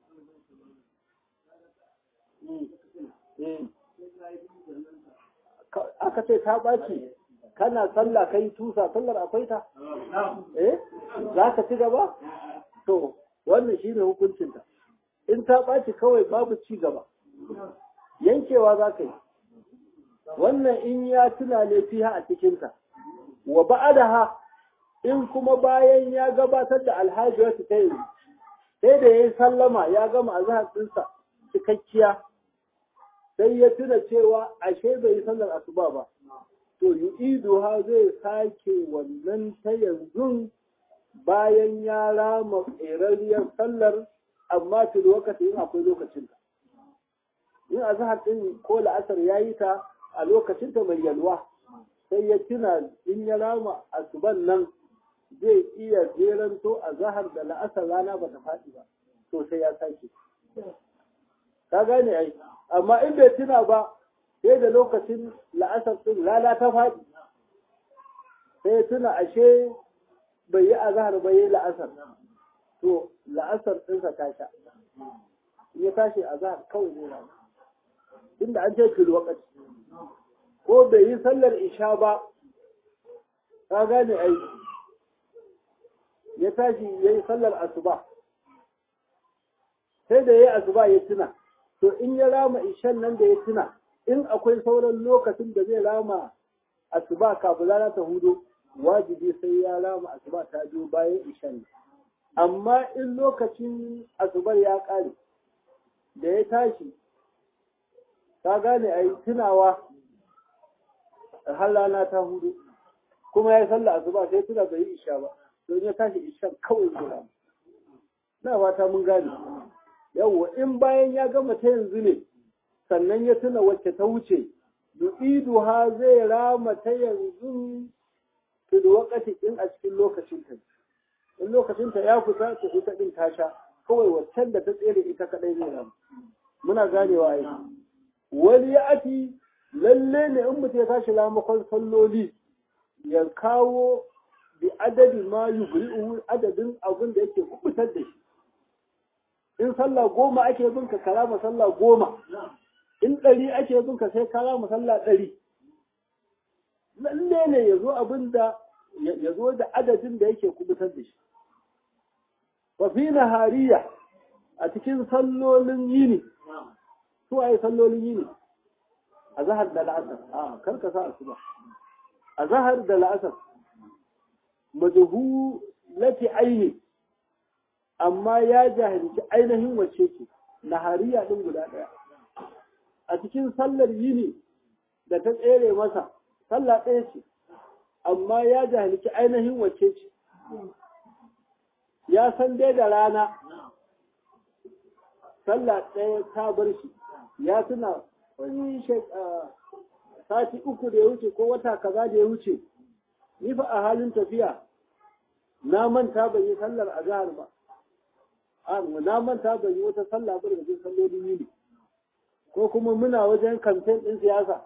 aka ce ta ɓaci kana sallah kai tusa sallar akwai ta eh za ka ci gaba to wannan shine hukuncinta in ta ɓaci kawai babu ci gaba yankewa za ka yi wannan in ya tuna ne fiha a cikinta wa ba'adaha in kuma bayan ya gabatar da alhaji wasu ta yi sai da ya yi sallama ya gama azhar ɗinsa cikakkiya sai ya tuna cewa ashe bai yi sallar asuba ba to yu'iduha zai sake wannan ta yanzu bayan ya rama ƙerarriyar sallar amma fil wakati in akwai lokacin ta in azhar din ko la'asar yayi ta a lokacin ta mai yalwa sai ya tuna in ya rama asuban nan zai iya jeranto azhar da la'asar rana bata faɗi ba to sai ya sake ka gane ai amma in bai tuna ba sai da lokacin la'asar din rana ta faɗi sai ya tuna ashe bai yi azhar bai yi la'asar to la'asar ɗinsa ta sha ya tashi azhar kawai zai rana inda an ce fil waqti ko bai yi sallar isha ba ka gane ai ya tashi ya yi sallar asuba sai da ya yi asuba ya tuna to in ya rama ishan nan da ya tuna in akwai sauran lokacin da zai rama asuba kafin rana ta hudu wajibi sai ya rama asuba ta biyu bayan ishan amma in lokacin asubar ya kare da ya tashi ka gane a yi tunawa har rana ta hudu kuma ya yi sallah asuba sai tuna bai yi isha ba don ya tashi isha kawai zura na fata mun gane yawwa in bayan ya gama ta yanzu ne sannan ya tuna wacce ta wuce yu'idu ha zai rama ta yanzu fil waqti in a cikin lokacin ta in lokacin ta ya fita ta ita din ta sha kawai waccan da ta tsere ita kadai zai rama muna ganewa ai wani ya ati lalle ne in mutum ya tashi lamakon salloli ya kawo bi adadi ma yubri'u adadin abin da yake kubutar da shi in sallah goma ake bin ka karama sallah goma in ɗari ake bin ka sai karama sallah ɗari lalle ne ya zo abin da ya zo da adadin da yake kubutar da shi wa fi nahariya a cikin sallolin yini su waye sallolin yini a zahar da la'asar a karka sa asuba a zahar da la'asar majhu lati aini amma ya jahilci ainihin wacce ce nahariya din guda daya a cikin sallar yini da ta tsere masa sallah ɗaya ce amma ya jahilci ainihin wacce ce ya san dai da rana sallah ɗaya ta bar shi ya tuna wani sati uku da ya wuce ko wata kaza da ya wuce ni fa a halin tafiya na manta ban yi sallar azhar ba a na manta ban yi wata sallah ba daga cikin sallolin yini ko kuma muna wajen kamfen ɗin siyasa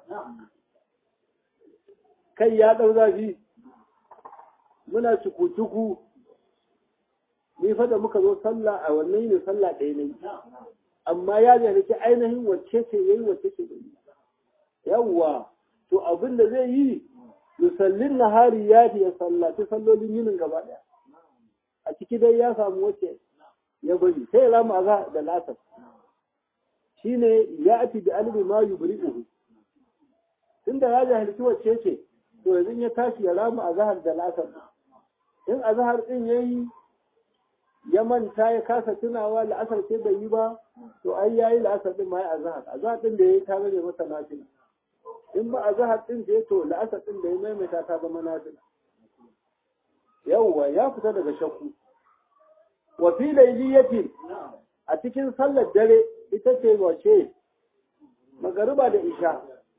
kai ya ɗau zafi muna cuku-cuku ni fa da muka zo sallah a wannan yini sallah ɗaya ne amma ya jahilci ainihin wacce ce yayi wacce ce bai yawwa to abin da zai yi yusallin nahari ya ya sallaci sallolin yinin gaba ɗaya a ciki dai ya samu wacce ya bari sai ya rama azhar da lasar shine ya ati bi albi ma yubri'uhu tunda ya jahilci wacce ce to yanzu ya tashi ya rama azhar da lasar in azhar din yayi ya manta ya kasa tunawa la'asar ce bai yi ba to ai yayi la'asar din ma ya azhar azhar din da yayi ta rage masa nafila in ba azhar din da ya to la'asar din da ya maimaita ta zama nafila yawwa ya fita daga shakku wa fi layliyati a cikin sallar dare ita ce wace magariba da isha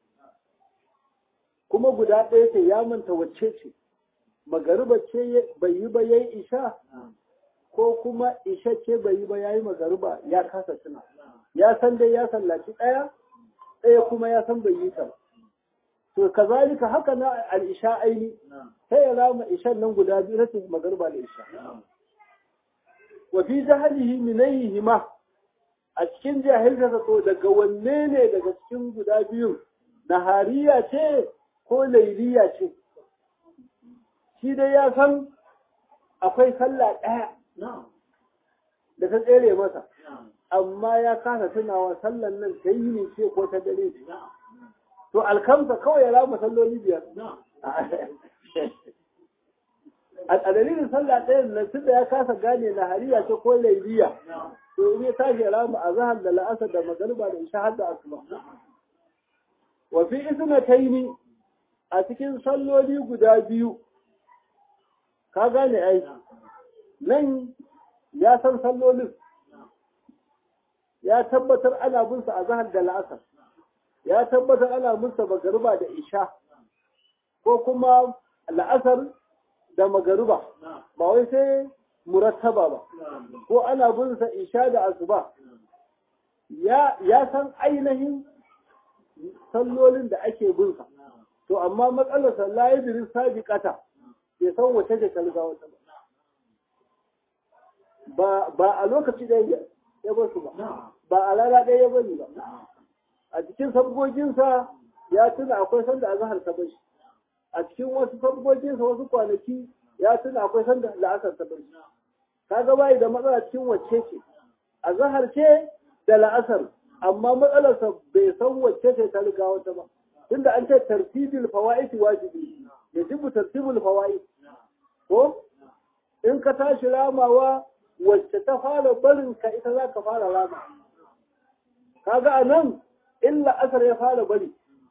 kuma guda ɗaya ce ya manta wacce ce magariba ce bai yi ba yayi isha ko kuma isha ce bai yi ba yayi magariba ya kasa tuna ya san dai ya sallaci ɗaya ɗaya kuma ya san bai yi ta to kazalika haka na al-isha aini sai ya rama ishan nan guda biyu na magariba da isha wa fi jahalihi minayhi ma a cikin jahilta to daga wanne ne daga cikin guda biyun nahariya ce ko lailiya ce shi dai ya san akwai sallah ɗaya da ta tsere masa amma ya kasa tunawa sallan nan ta yi ne ce ko ta dare ce to alkamsa kawai ya rama salloli biyar a dalilin sallah ɗaya na tunda ya kasa gane na hariya ce ko laibiya to in ya tashi ya rama a zahar da la'asar da magariba da isha har da asuba wa fi isnataini a cikin salloli guda biyu ka gane ai nan ya san sallolin ya tabbatar ana bin sa a zahar da la'asar ya tabbatar ana bin sa magariba da isha ko kuma la'asar da magariba ba wai sai murattaba ba ko ana bin sa isha da asuba ya ya san ainihin sallolin da ake bin sa to amma matsalar sallah ya biri sabiqata bai san wace ce kalga wata ba ba a lokaci da ya ba su ba ba a rana ɗaya ya bari ba a cikin sabgoginsa ya tuna akwai sanda azhar ta bashi a cikin wasu sabgoginsa wasu kwanaki ya tuna akwai sanda la'asar ta bashi kaga bai da matsala cikin wacce ce azhar ce da la'asar amma matsalarsa bai san wacce ce ta riga wata ba tunda an ce tartibul fawaid wajibi yajibu tartibul fawaid ko in ka tashi ramawa wacce ta fara barin ka ita za ka fara rama kaga a nan illa asar ya fara bari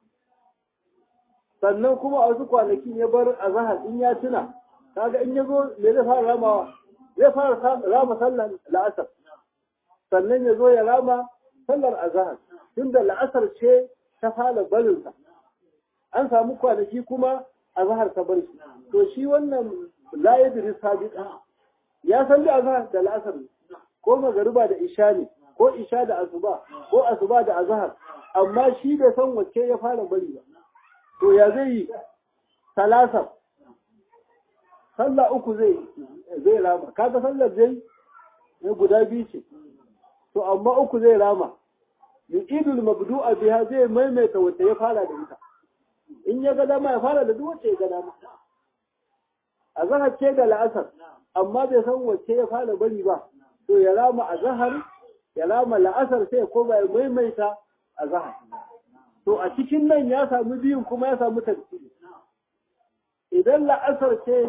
sannan kuma a wasu kwanakin ya bar a zahar in ya tuna kaga in ya zo me zai fara ramawa zai fara rama sallar la'asar sannan ya zo ya rama sallar azahar tunda la'asar ce ta fara barinsa an samu kwanaki kuma azahar ta bar shi to shi wannan la yadri sabiqa ya san da azhar da la'asar ko magariba da isha ne ko isha da asuba ko asuba da azhar amma shi bai san wacce ya fara bari ba to ya zai yi salasar sallah uku zai zai rama kaga sallar zai ne guda biyu ce to amma uku zai rama yuqidul mabdu'a biha zai maimaita wacce ya fara da ita in ya ga dama ya fara da duk wacce ya ga dama azhar ce da la'asar amma bai san wacce ya fara bari ba to ya rama azhar ya rama la'asar sai ko ba ya maimaita azhar to a cikin nan ya samu biyun kuma ya samu tafsiri idan la'asar ce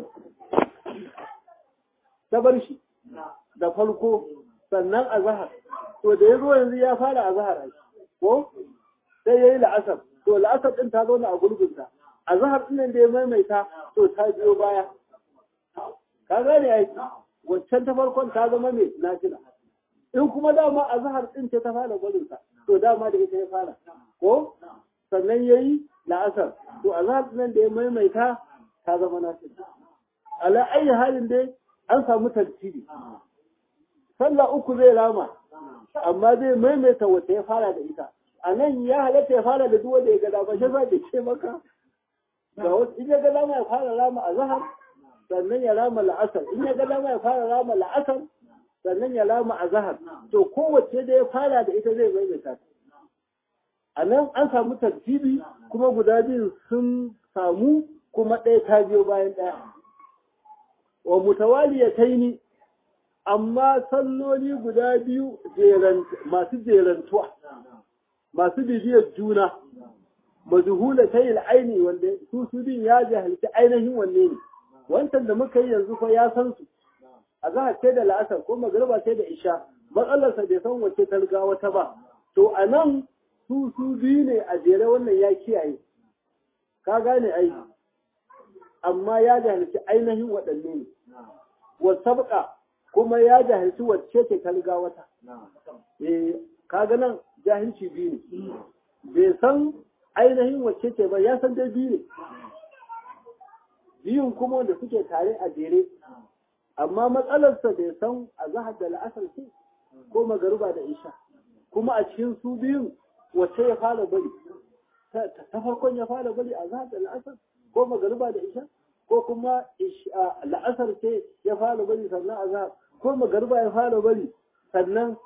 ta bar shi da farko sannan azhar to da ya zo yanzu ya fara azhar ko sai yayi la'asar to la'asar din ta zauna a gurgunta azhar din da ya maimaita to ta biyo baya ka gane ai waccan ta farkon ta zama mai nafila in kuma dama azhar din ce ta fara gwalinsa to dama da ita ya fara ko sannan yayi la'asar to azhar din da ya maimaita ta zama nafila ala ayi halin dai an samu tartibi sallah uku zai rama amma zai maimaita wacce ya fara da ita a nan ya halatta ya fara da duk wanda ya ga dama shi za ke ce maka ga wasu in ya ga dama ya fara rama azhar sannan ya rama la'asar in ya ga dama ya fara rama la'asar sannan ya rama azhar to kowace da ya fara da ita zai maimaita ta a nan an samu tartibi kuma guda biyu sun samu kuma ɗaya ta biyo bayan ɗaya wa mutawaliyataini amma salloli guda biyu masu jerantuwa masu bibiyar juna mazuhula ta yi aini wanda su su bin ya jahilci ainihin wanne ne wancan da muka yi yanzu fa ya san su a za ce da la'asar ko magariba ce da isha matsalarsa bai san wace ta riga wata ba to a nan su su biyu ne a jere wannan ya kiyaye ka gane ai amma ya jahilci ainihin waɗanne ne wasabqa kuma ya jahilci wacce ce ta riga wata eh kaga nan jahilci biyu ne bai san ainihin wacce ce ba ya san dai biyu ne biyun kuma wanda suke tare a jere amma matsalarsa bai san a zahar da la'asar ce ko magaruba da isha kuma a cikin su biyun wacce ya fara bari ta farkon ya fara bari a zahar da la'asar ko magaruba da isha ko kuma la'asar ce ya fara bari sannan a zahar ko magaruba ya fara bari sannan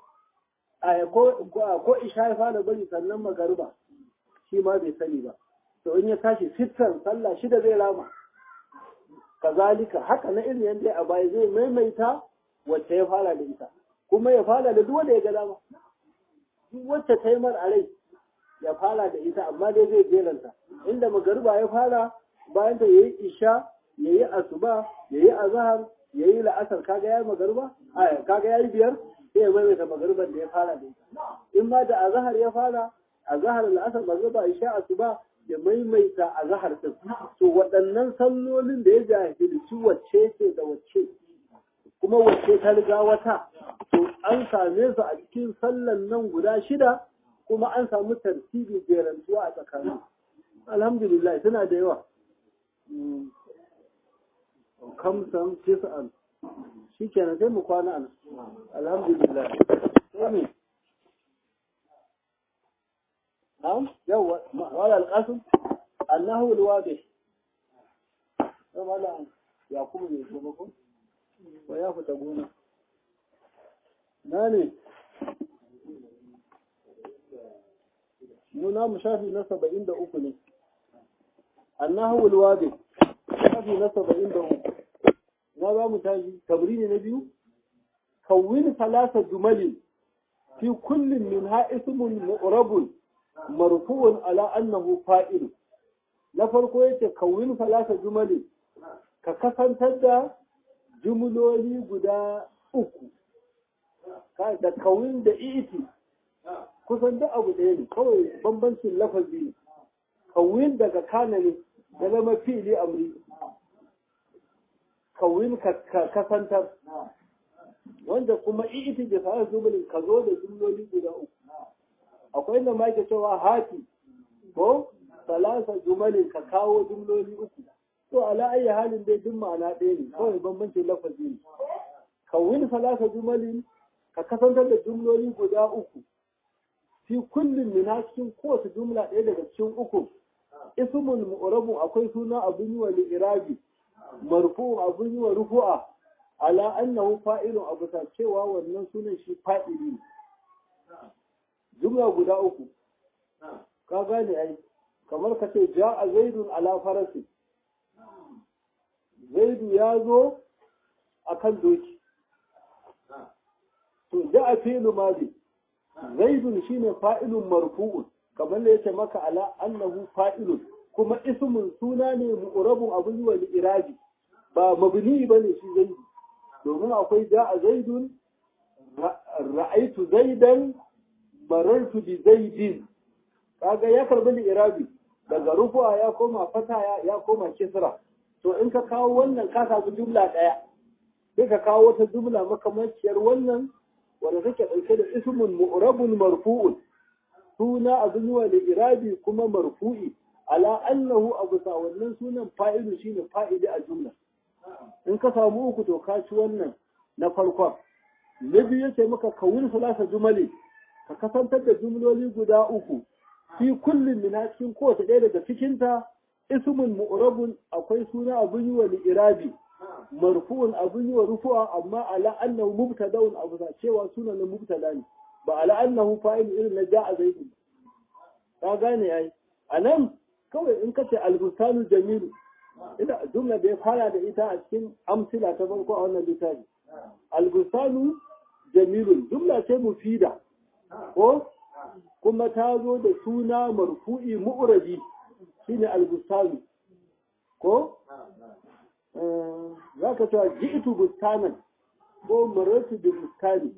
ko isha ya fara bari sannan magaruba shi ma bai sani ba to in ya tashi sittan sallah shida zai rama kazalika haka na irin yadda a baya zai maimaita wacce ya fara da ita kuma ya fara da duk wanda ya ga dama duk wacce ta yi mar a rai ya fara da ita amma dai zai jeranta inda magariba ya fara bayan ta yayi isha yayi asuba yayi azhar yayi la'asar kaga yayi magariba a kaga yayi biyar sai ya maimaita magariban da ya fara da ita in ma da azhar ya fara azhar la'asar magariba isha asuba ya maimaita azhar din to waɗannan sallolin da ya jahilci wacce ce da wacce kuma wacce ta riga wata to an same su a cikin sallan nan guda shida kuma an samu tartibi jerantuwa a tsakanin alhamdulillah suna da yawa kamsan tis'an shi kenan sai mu kwana an alhamdulillah sai me na'am yawa wala alqasim annahu alwadih sai wala yakubu ne ko ko ko ya fita gona na ne nuna mu shafi na saba'in da uku ne annahu alwadi shafi na saba'in da uku na za mu tashi tabrini na biyu kawwin salasa jumali fi kullum min ha ismun mu'rabun marfu'un ala annahu fa'il na farko yace kawwin salasa jumali ka kasantar da jumloli guda uku da kawin da iti kusan duk abu ɗaya ne kawai bambancin lafazi ne kawin daga kana ne da zama fili amri kawin ka kasantar wanda kuma iti da sa zubulin ka zo da jumloli guda uku akwai inda ma ke cewa hati ko salasa jumalin ka kawo jumloli uku to ala ayi halin dai duk ma'ana ɗaya ne kawai bambancin lafazi ne kawin salasa jumalin ka kasantar da jumloli guda uku fi kullum min cikin kowace jumla ɗaya daga cikin uku ismun mu'rabun akwai suna abun yi wa li'irabi marfu'un abun yi wa rufu'a ala annahu fa'ilun abu ta cewa wannan sunan shi fa'ili ne jumla guda uku ka gane ai kamar ka ce ja'a zaidun ala farasi zaidu ya zo akan doki to ja'a fi'lu madi zaidun shine fa'ilun marfu'un kamar da yake maka ala annahu fa'ilun kuma ismun suna ne mu'rabun abun yi wa irabi ba mabni bane shi zaidu domin akwai ja'a zaidun ra'aitu zaidan marartu bi zaidin kaga ya karbi irabi daga rufu'a ya koma fata ya koma kisra to in ka kawo wannan ka samu jumla daya sai ka kawo wata jumla makamanciyar wannan wanda take ɗauke da ismun mu'rabun marfu'un suna abin yi wa irabi kuma marfu'i ala annahu abu sa wannan sunan fa'ilu shine fa'ili a jumla in ka samu uku to ka ci wannan na farkon na biyu yace maka kawun salasa jumali ka kasantar da jumloli guda uku fi kullum min cikin kowace ɗaya daga cikinta ismun mu'rabun akwai suna abin yi wa irabi marfu'un abin yi wa rufu'a amma ala annahu mubtada'un abu sa cewa sunan na mubtada ne ba ala annahu fa'il irin na ja'a zaidu ka gane ai anan kawai in kace al-bustanu jamilu ina jumla da ya fara da ita a cikin amsila ta farko a wannan littafi al-bustanu jamilun jumla ce mufida ko kuma ta zo da suna marfu'i mu'rabi shine al-bustanu ko za ka cewa ji'tu bustanan ko maratu bi bustani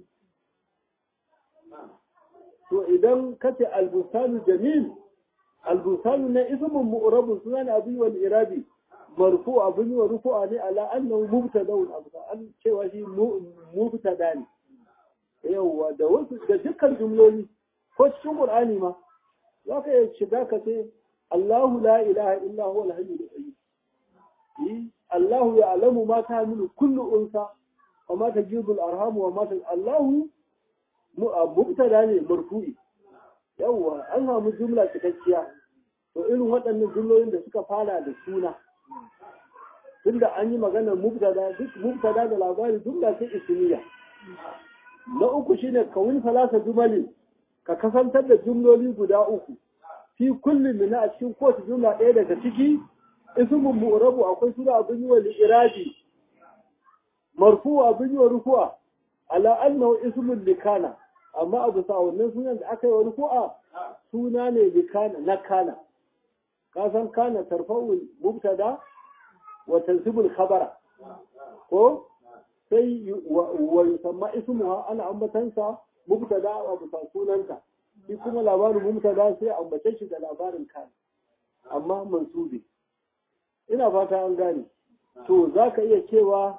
to idan kace al-bustanu jamil al-bustanu na ismun mu'rabun sunan abi wal irabi marfu abun wa rufu'a ne ala annahu mubtada'un abu an cewa shi mubtada ne yawa da wasu da dukkan jumloli ko cikin qur'ani ma za ka iya shiga ka ce Allahu la ilaha illa huwa al-hayyul qayyum Allahu ya'lamu ma ta'malu kullu unsa wa ma tajibu al-arham wa ma Allahu mubtada ne marfu'i yawa an samu jumla cikakkiya to irin waɗannan jumlolin da suka fara da suna tunda an yi maganar mubtada duk mubtada da labari jumla ce ismiya na uku shine kawun salasa jumali ka kasantar da jumloli guda uku fi kullum min a cikin kowace jumla ɗaya daga ciki ismun mu'rabu akwai suna abin yi wa li'irabi marfu abin yi wa rufu'a ala annahu ismun likana amma abu sa wannan sunan da aka yi wa rufu'a suna ne bi kana na kana ka san kana tarfa'ul mubtada wa tansibul khabara ko sai wa yusamma ismuha ana ambatansa mubtada wa bisa sunanta shi kuma labarin mubtada sai ambace shi da labarin kana amma mansubi ina fata an gane to zaka iya cewa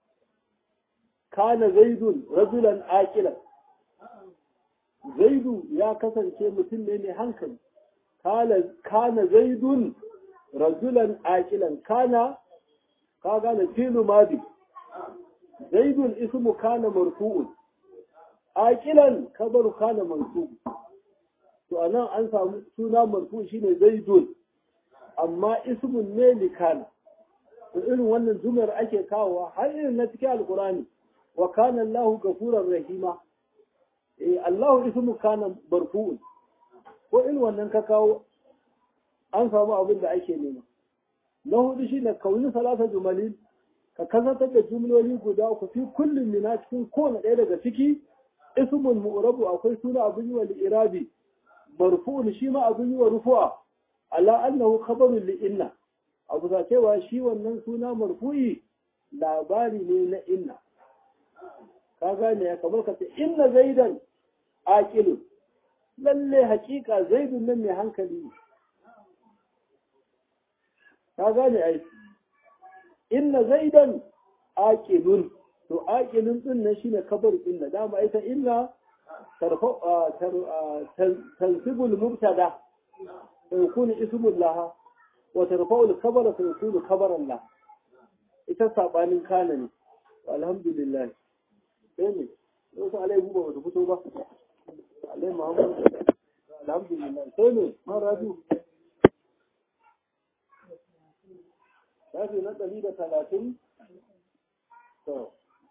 kana zaidun rajulan aqilan zaidu ya kasance mutum ne mai hankali kana zaidun rajulan aqilan kana ka gane filu madi zaidun ismu kana marfu'un aqilan kabaru kana mansub to anan an samu suna marfu shine zaidun amma ismun ne li kana to irin wannan jumlar ake kawowa har irin na cikin alqurani wa kana Allahu gafurar rahima eh Allahu ismu kana marfu'un ko irin wannan ka kawo an samu abin da ake nema na hudu shine kauni salata jumalin ka kasantar da jumloli guda uku fi kullum mina cikin kowane ɗaya daga ciki ismun mu'rabu akwai suna abin yi wa li'irabi marfu'un shi ma abin yi wa rufu'a ala annahu khabarun li inna abu sa cewa shi wannan suna marfu'i labari ne na inna ka gane ya kamar ka ce inna zaidan aqilun lalle hakika zaidun nan mai hankali ne ka gane ai inna zaidan aqilun to aqilun din nan shine kabar inna dama ita inna tarfa tansibul mubtada fa yakunu ismul laha wa tarfa'ul khabara fa yakunu khabaran la ita sabanin kana ne alhamdulillah sai ne wasu alai buba wata fito ba alai muhammad alhamdulillah sai ne maradu shafi na ɗari da talatin to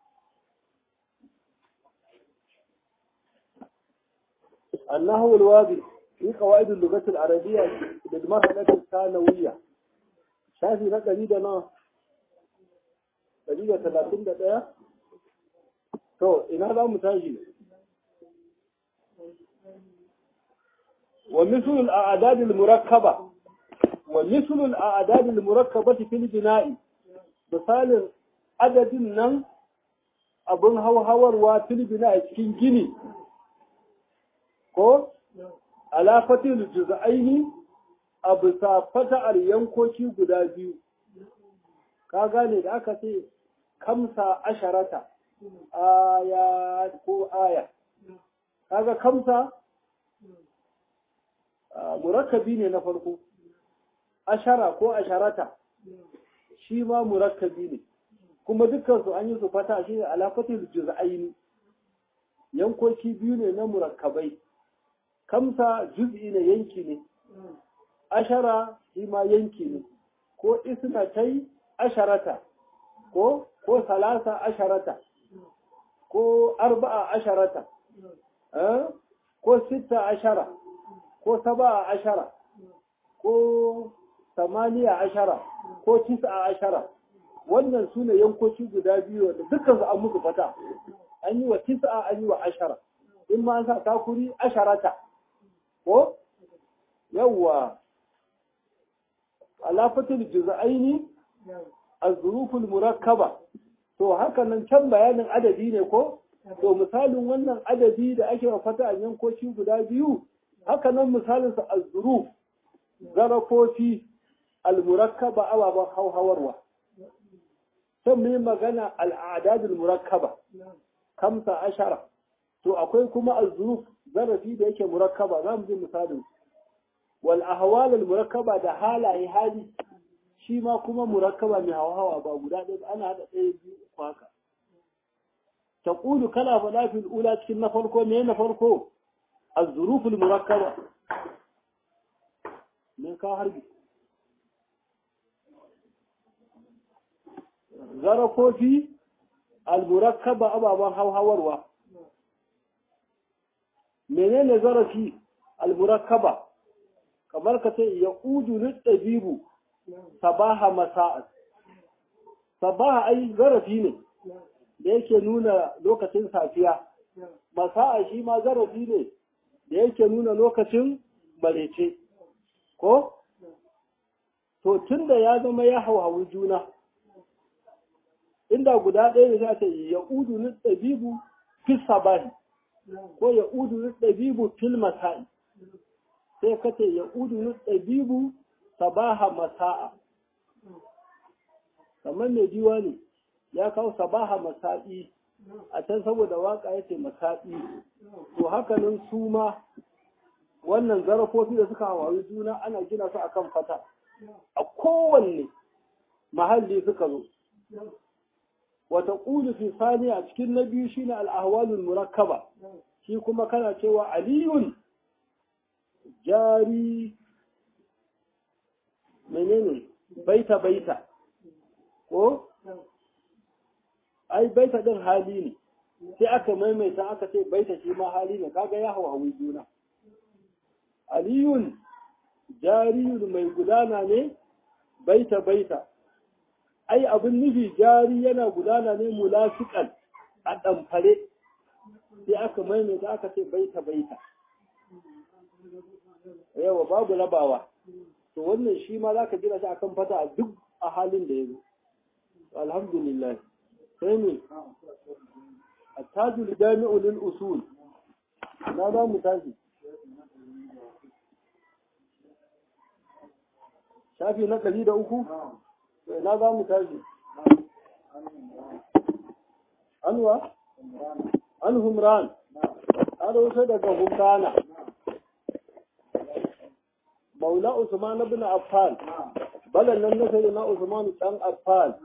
النحو الواضح في قواعد اللغة العربية للمرحلة الثانوية شافي na ɗari da na ɗari da talatin da ɗaya to ina za mu tashi wa mislul a'dadil murakkaba wa mislul a'dadil murakkabati fil bina'i misalin adadin nan abin hauhawarwa fil bina'i cikin gini ko alafatil juz'aini a bisa fata'ar yankoki guda biyu ka gane da aka ce kamsa asharata aya ko aya kaga kamsa murakkabi ne na farko ashara ko asharata shi ma murakkabi ne kuma dukkan su an yi su fata shi ne alafatil juz'aini yankoki biyu ne na murakkabai kamsa juz'i ne yanki ne ashara shi ma yanki ne ko isnatai asharata ko ko salasa asharata ko arba'a asharata ko sita ashara ko saba'a ashara ko samaniya ashara ko tis'a ashara wannan su ne yankoki guda biyu da dukkan su an musu fata an yi wa tis'a an yi wa ashara in ma an sa takuri asharata ko yawwa alafatul juz'aini az-zuruful murakkaba to haka nan can bayanin adadi ne ko to misalin wannan adadi da ake wa fata a yankoki guda biyu haka nan misalin sa az-zuruf zarafofi al-murakkaba ababan hauhawarwa sai mu yi magana al-a'dadul murakkaba kamsa ashara to akwai kuma az-zuruf zarafi da yake murakkaba za mu ji misalin wal ahwal al murakkaba da halaye hali shi ma kuma murakkaba mai hawa hawa ba guda ɗaya ana hada ɗaya biyu uku haka taqulu kala fala fil ula cikin na farko me na farko az-zuruf al murakkaba me ka harbi zarafofi al murakkaba ababan hauhawarwa menene zarafi al-murakkaba kamar ka ce ya udu littabibu sabaha masa'at sabaha ai zarafi ne da yake nuna lokacin safiya masa'a shi ma zarafi ne da yake nuna lokacin marece ko to tunda ya zama ya hauhawi juna inda guda ɗaya ne za ta yi ya udu ni ɗabibu fi sabahi ko ya udu ni ɗabibu fil masa'i sai ka ce ya udu ni ɗabibu sabaha masa'a kamar mai jiwa ne ya kawo sabaha masa'i a can saboda waka ya ce masa'i to hakanan su ma wannan zarafofi da suka hawaye juna ana gina su akan fata a kowanne mahalli suka zo wata ƙulu fi sani a cikin na biyu shine al'ahwalul murakkaba shi kuma kana cewa aliyun jari menene baita baita ko ai baita din hali ne sai aka maimaita aka ce baita shi ma hali ne kaga ya hawa juna aliyun jariyun mai gudana ne baita baita ai abin nufi jari yana gudana ne mulafiqan a ɗamfare sai aka maimaita aka ce baita baita yawa babu rabawa to wannan shi ma za ka jira shi akan fata a duk a halin da ya zo alhamdulillah sai ne attajul jami'u lil usul na za mu tashi shafi na ɗari da uku na za mu tashi anwa an humran an rusa daga humrana maula usman ibn affan balan nan na sai na usman dan affan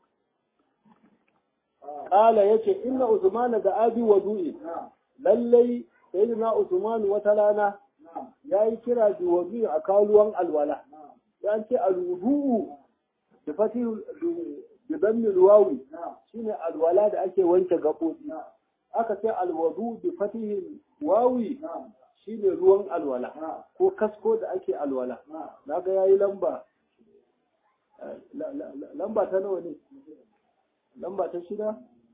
kala yace inna usman da abi wadu'i lallai sayyidina usman wata rana yayi kira bi wadu'i a kaluwan alwala ya ce alwudu da fati da dammi ruwawi shine alwala da ake wanke gaɓoɓi aka ce alwadu bi fatihin wawi shine ruwan alwala ko kasko da ake alwala naga yayi lamba lamba ta nawa ne lamba ta shida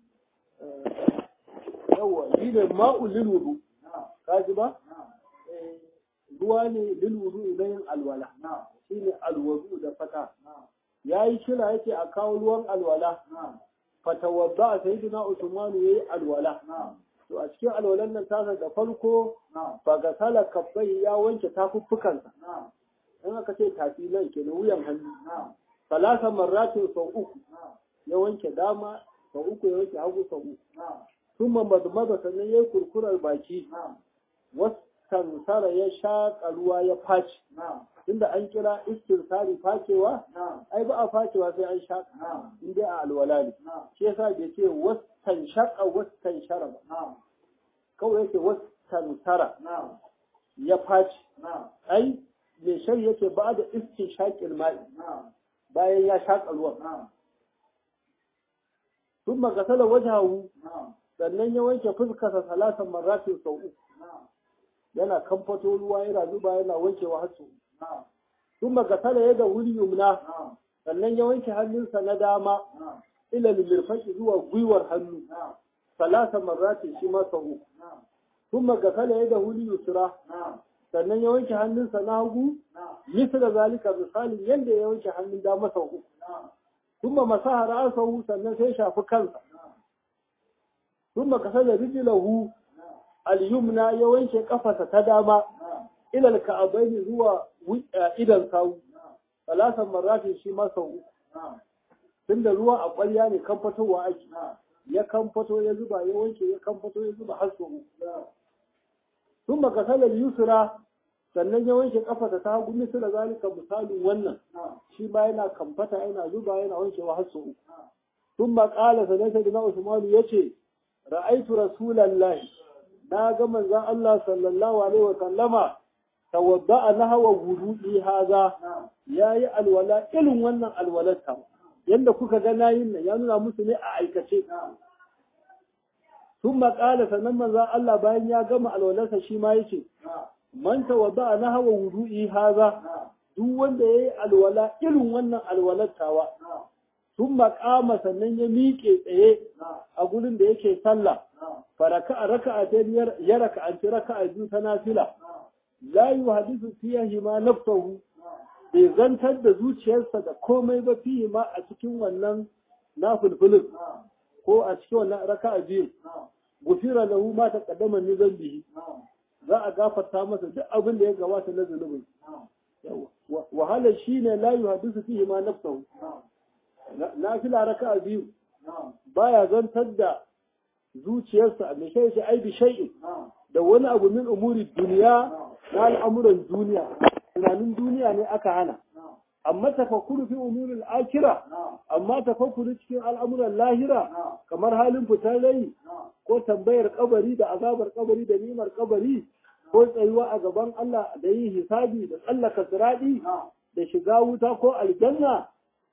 yawa shi ne ma'ul lil wudu kaji ba ruwa ne lil wudu idan yin alwala shine alwudu da fata yayi kira yake a kawo ruwan alwala fatawadda sayyidina usman yayi alwala to a cikin alwalan nan tasa da farko ba ga sala kabbai ya wanke tafuffukansa in aka ce tafi nan ke wuyan hannu salasa marratin sau uku ya wanke dama sau uku ya wanke hagu sau uku sun mamadmada sannan ya yi kurkurar baki wasan sara ya shaƙa ruwa ya faci tunda an kira istirsari facewa ai ba a facewa sai an shaƙa in dai a alwala ne shi yasa bai ce wasan shaƙa wasan shara ba kawai yake wasan sara ya faci ai mai shari yake ba da iskin shaƙin mai bayan ya shaƙa ruwan sun magasala wajahu sannan ya wanke fuskarsa salatan marratin sau uku yana kamfato ruwa yana zuba yana wankewa har sau sun magasala ya da wuri yumna sannan ya wanke hannunsa na dama ila lulurfaki zuwa gwiwar hannu salatan marratin shi ma sau uku sun magasala ya da wuri yusra sannan ya wanke hannunsa na hagu misal zalika misalin yadda ya wanke hannun dama sau uku kuma masaha ra'asahu sannan sai shafi kansa kuma kasala rijlahu al-yumna ya wanke kafarsa ta dama ila al-ka'abaini zuwa idan sawu salasan marratin shi ma sau uku tunda ruwa a ƙwarya ne kan fitowa ake ya kan fito ya zuba ya wanke ya kan fito ya zuba har sau uku sun baka salar yusra sannan ya wanke kafarsa ta hagu misu da zalika misalin wannan shi ma yana kamfata yana zuba yana wankewa har sau uku sun maƙala sannan sai na usmanu ya ce ra'aitu rasulallahi na ga manzon Allah sallallahu alaihi wa sallama tawadda'a nahwa wudu'i haza yayi alwala irin wannan alwalata yanda kuka ga nayin nan ya nuna musu ne a aikace sun maƙala sannan manzon Allah bayan ya gama alwalarsa shi ma yace man tawadda'a nahwa wudu'i haza duk wanda yayi alwala irin wannan alwalatawa sun maƙama sannan ya miƙe tsaye a gurin da yake sallah faraka a raka a ya raka an ci raka a biyu ta nafila la yuhadithu fihi ma nafsuhu bai zantar da zuciyarsa da komai ba fihi ma a cikin wannan nafilfilin ko a cikin wannan raka'a biyu gufira lahu ma taqaddama min zambihi za a gafarta masa duk abin da ya gabata na zunubin wahala shine la yuhadithu fihi ma nafsuhu nafila raka'a biyu baya zantar da zuciyarsa mai shi shi ai bi shay'in da wani abu min umuri duniya na al'amuran duniya tunanin duniya ne aka hana amma tafakkuru fi umurin akira amma tafakkuru cikin al'amuran lahira kamar halin fitar rai ko tambayar kabari da azabar kabari da nimar kabari ko tsayuwa a gaban Allah da yin hisabi da tsallaka siradi da shiga wuta ko aljanna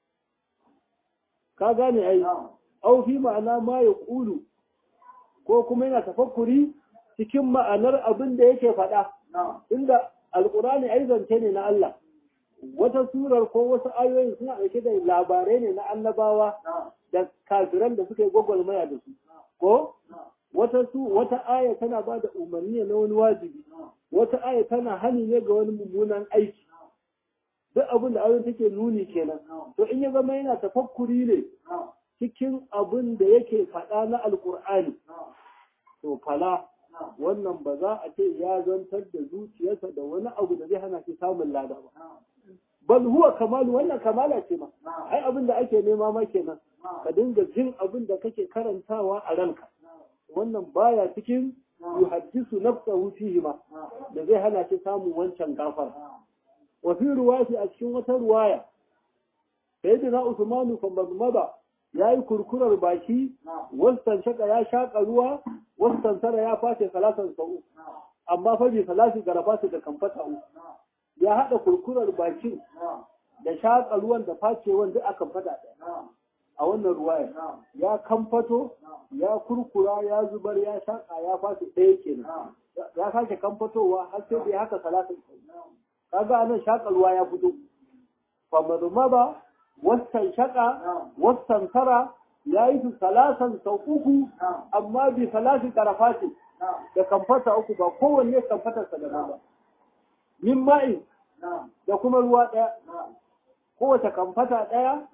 ka gane ai au fi ma'ana ma ya kulu ko kuma yana tafakkuri cikin ma'anar abin da yake faɗa inda alkurani ai zance ne na Allah wata surar ko wasu ayoyin suna ɗauke da labarai ne na annabawa da kafiran da suka yi gwagwarmaya da su ko wata su wata aya tana ba da umarni na wani wajibi wata aya tana hani ne ga wani mummunan aiki duk abin da ayoyin take nuni kenan to in ya zama yana tafakkuri ne cikin abin da yake faɗa na alkur'ani to fala wannan ba za a ce ya zantar da zuciyarsa da wani abu da zai hana shi samun lada ba bal huwa kamalu wannan kamala ce ma ai abin da ake nema ma kenan ka dinga jin abin da kake karantawa a ranka wannan baya cikin yuhaddisu nafsahu fihi ma da zai hana shi samun wancan gafara wa fi ruwati a cikin wata ruwaya sayyidina usmanu fa mazmada yayi kurkurar baki wasan shaka ya shaka ruwa wasan tara ya face salatan sa'u amma fa bi salati garabatu da kamfata ya hada kurkurar bakin da shaka ruwan da facewan duk akan fada a wannan ruwaya ya kamfato ya kurkura ya zubar ya shaka ya face ɗaya kenan ya sake kamfatowa har sai da haka salatin kaga anan shaka ruwa ya fito fa mazmada wasan shaka wasan tara ya yi su salasan sau uku amma bi salasi karafati da kamfata uku ba kowanne kamfatarsa da ba min ma'i da kuma ruwa ɗaya kowace kamfata ɗaya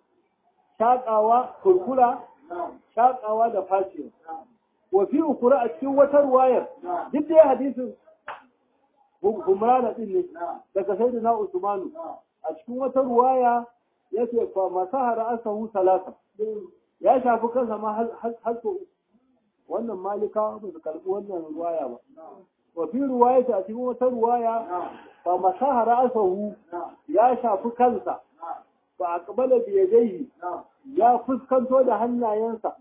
shaƙawa kurkura shaƙawa da fashewa wa fi ukura a cikin wata ruwayar duk da hadisin humrana din ne daga sayyidina usmanu a cikin wata ruwaya yace fa masahara asahu salasa ya shafi kansa ma har so wannan malika ba su karbi wannan ruwaya ba wa fi ruwaya a cikin wata ruwaya fa masahara asahu ya shafi kansa fa aqbala bi yadayhi ya fuskanto da hannayensa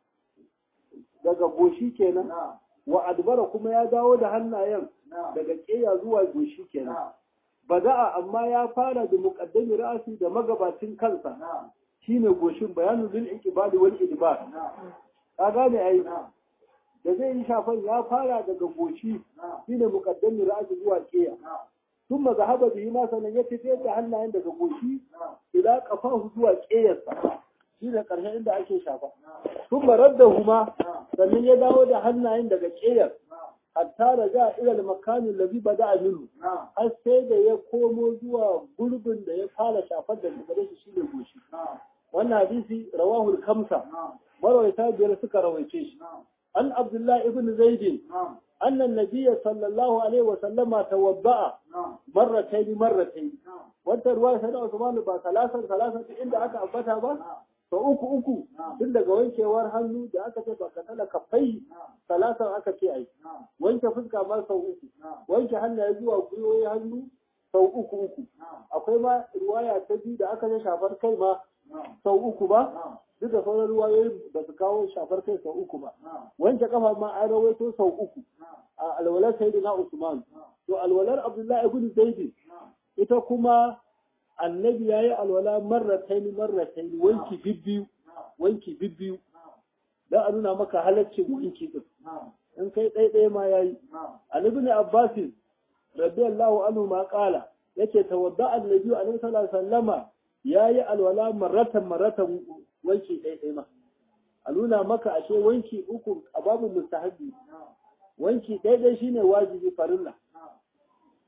daga goshi kenan wa adbara kuma ya dawo da hannayen daga keya zuwa goshi kenan bada'a amma ya fara da muqaddami ra'asi da magabacin kansa shine goshin bayanu zul iqbali wal idbar ka gane ai da zai yi shafan ya fara daga goshi shine muqaddami ra'asi zuwa keya ثم ذهب به ما sanan ya tafi da hannayen daga goshi ila kafahu zuwa keyarsa shine karshen inda ake shafa thumma raddahuma sannan ya dawo da hannayen daga keyar hatta da ja ila al-makanin ladhi bada minhu har sai da ya komo zuwa gurbin da ya fara shafar da gare shi shine goshi wannan hadisi rawahu al-khamsa marwayata biyar suka rawaice shi an abdullahi ibn zaid أن النبي صلى الله عليه وسلم توضأ مرتين مرتين وانت رواية سنة عثمان با ثلاثة ثلاثة عند أكا أبتها با فأوكو أوكو عند قوانك ورهنو دا أكا تبا كتلا كفي ثلاثة أكا كي وانك فزك ما سو أوكو وانك هل يجوا وقوي هنو سو أوكو أوكو أقول ما رواية تجي دا أكا شافر كي ما سو أوكو با duk da sauran ruwayoyin ba su kawo shafar kai sau uku ba wanke kafa ma an rawaito sau uku a alwalar sayyidina Usman to alwalar Abdullahi ibn Zaid ita kuma annabi yayi alwala marratayn marratayn wanki bibbiyu wanki bibbiyu dan a nuna maka halaccin wanki din in kai ɗaya ɗaya ma yayi annabi ne Abbas radiyallahu anhu ma qala yace tawadda annabi alaihi sallallahu alaihi wasallama yayi alwala marratan marratan wanki ɗaya ɗaya ma a nuna maka ashe wanki uku a babu mustahabi wanki ɗaya ɗaya shine wajibi farilla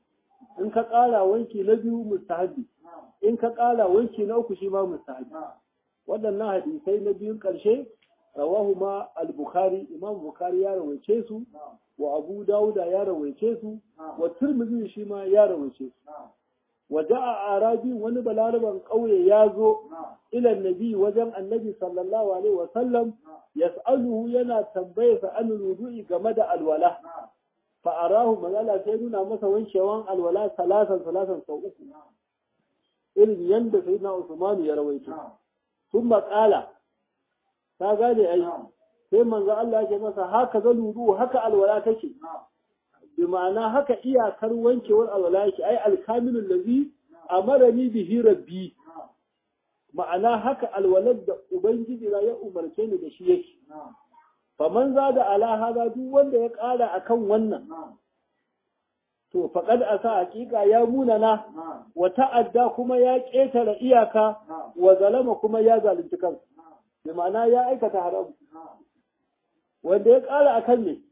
ka ƙara wanki na biyu mustahabi in ka ƙara wanki na uku shi ma mustahabi waɗannan hadisai na biyun ƙarshe rawahu ma al-bukhari imam bukhari ya rawaice su wa abu dauda ya rawaice su wa tirmidhi shi ma ya rawaice su wa da'a arabi wani balaraban ƙauye ya zo ila nabi wajen annabi sallallahu alaihi wa sallam yas'aluhu yana tambaye sa an rudu'i game da alwala fa arahu magana sai nuna masa wankewan alwala salasan salasan sau uku irin yanda sayyidina usman ya rawaito sun maƙala ta gane ai sai manzo Allah ya ce masa haka ga luru haka alwala take bi ma'ana haka iyakar wankewar alwala yake ai alkamilul ladhi amarani bihi rabbi ma'ana haka alwalar da ubangiji na ya umarce ni da shi yake faman za da ala hada duk wanda ya ƙara akan wannan to faqad asa haƙiƙa ya munana wa ta'adda kuma ya ƙetare iyaka wa zalama kuma ya zalunci kansa bi ma'ana ya aikata haram wanda ya ƙara akan ne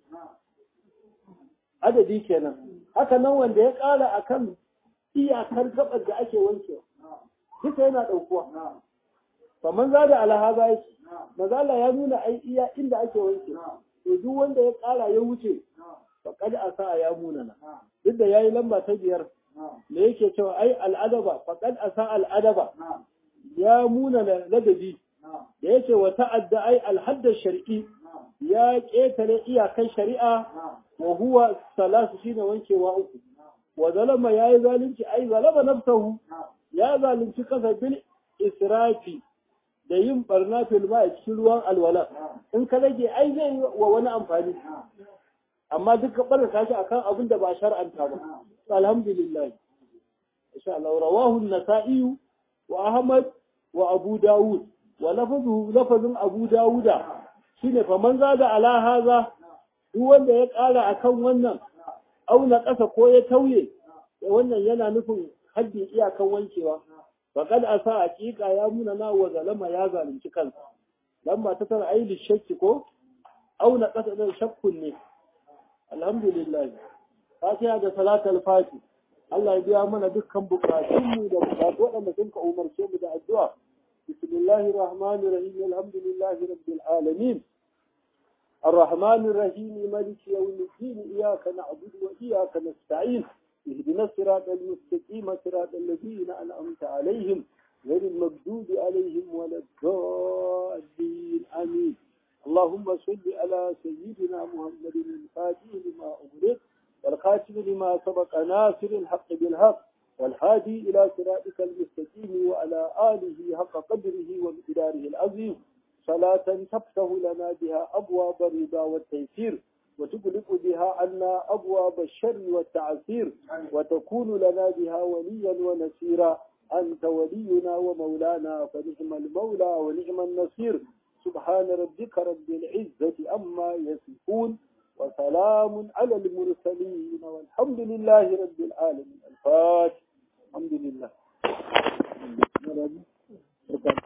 adadi kenan haka nan wanda ya ƙara akan iyakar gabar da ake wankewa duka yana ɗaukuwa faman za da alhaza yake mazala ya nuna ai iya inda ake wanke to duk wanda ya ƙara ya wuce faƙad asa ya munana duk da yayi lamba ta biyar me yake cewa ai al'adaba faƙad asa al'adaba ya munana ladabi da yake wa ta'adda ai alhaddar shar'i ya ƙetare iyakan shari'a wa huwa salasu shine wankewa uku wa zalama yayi zalunci ai zalama nafsahu ya zalunci kasa bil israfi da yin barna fil ma a cikin ruwan alwala in ka rage ai zai yi wa wani amfani amma duk ka barka shi akan abin da ba shar'anta ba alhamdulillah insha Allah rawahu an-nasa'i wa ahmad wa abu dawud wa lafazu lafazin abu dawuda shine fa man zada ala haza duk wanda ya kara akan wannan auna ƙasa ko ya tauye wannan yana nufin haddin iyakan wankewa faqad asa haqiqa ya muna na wa zalama ya zalunci kansa lamma ta tara ayi shakki ko auna ƙasa da shakkun ne alhamdulillah fatiha da salatul fati Allah ya biya mana dukkan bukatunmu da bukatu waɗanda sun ka umarce mu da addu'a bismillahir rahmanir rahim alhamdulillahi rabbil alamin الرحمن الرحيم مالك يوم الدين إياك نعبد وإياك نستعين اهدنا الصراط المستقيم صراط الذين أنعمت عليهم غير المغضوب عليهم ولا الضالين آمين اللهم صل على سيدنا محمد الفاتح لما أغلق والخاتم لما سبق ناصر الحق بالحق والهادي إلى صراطك المستقيم وعلى آله حق قدره ومقداره العظيم صلاة تفتح لنا بها أبواب الرضا والتيسير وتغلق بها عنا أبواب الشر والتعسير وتكون لنا بها وليا ونسيرا أنت ولينا ومولانا فنعم المولى ونعم النصير سبحان ربك رب العزة أما يصفون وسلام على المرسلين والحمد لله رب العالمين الفاتح الحمد لله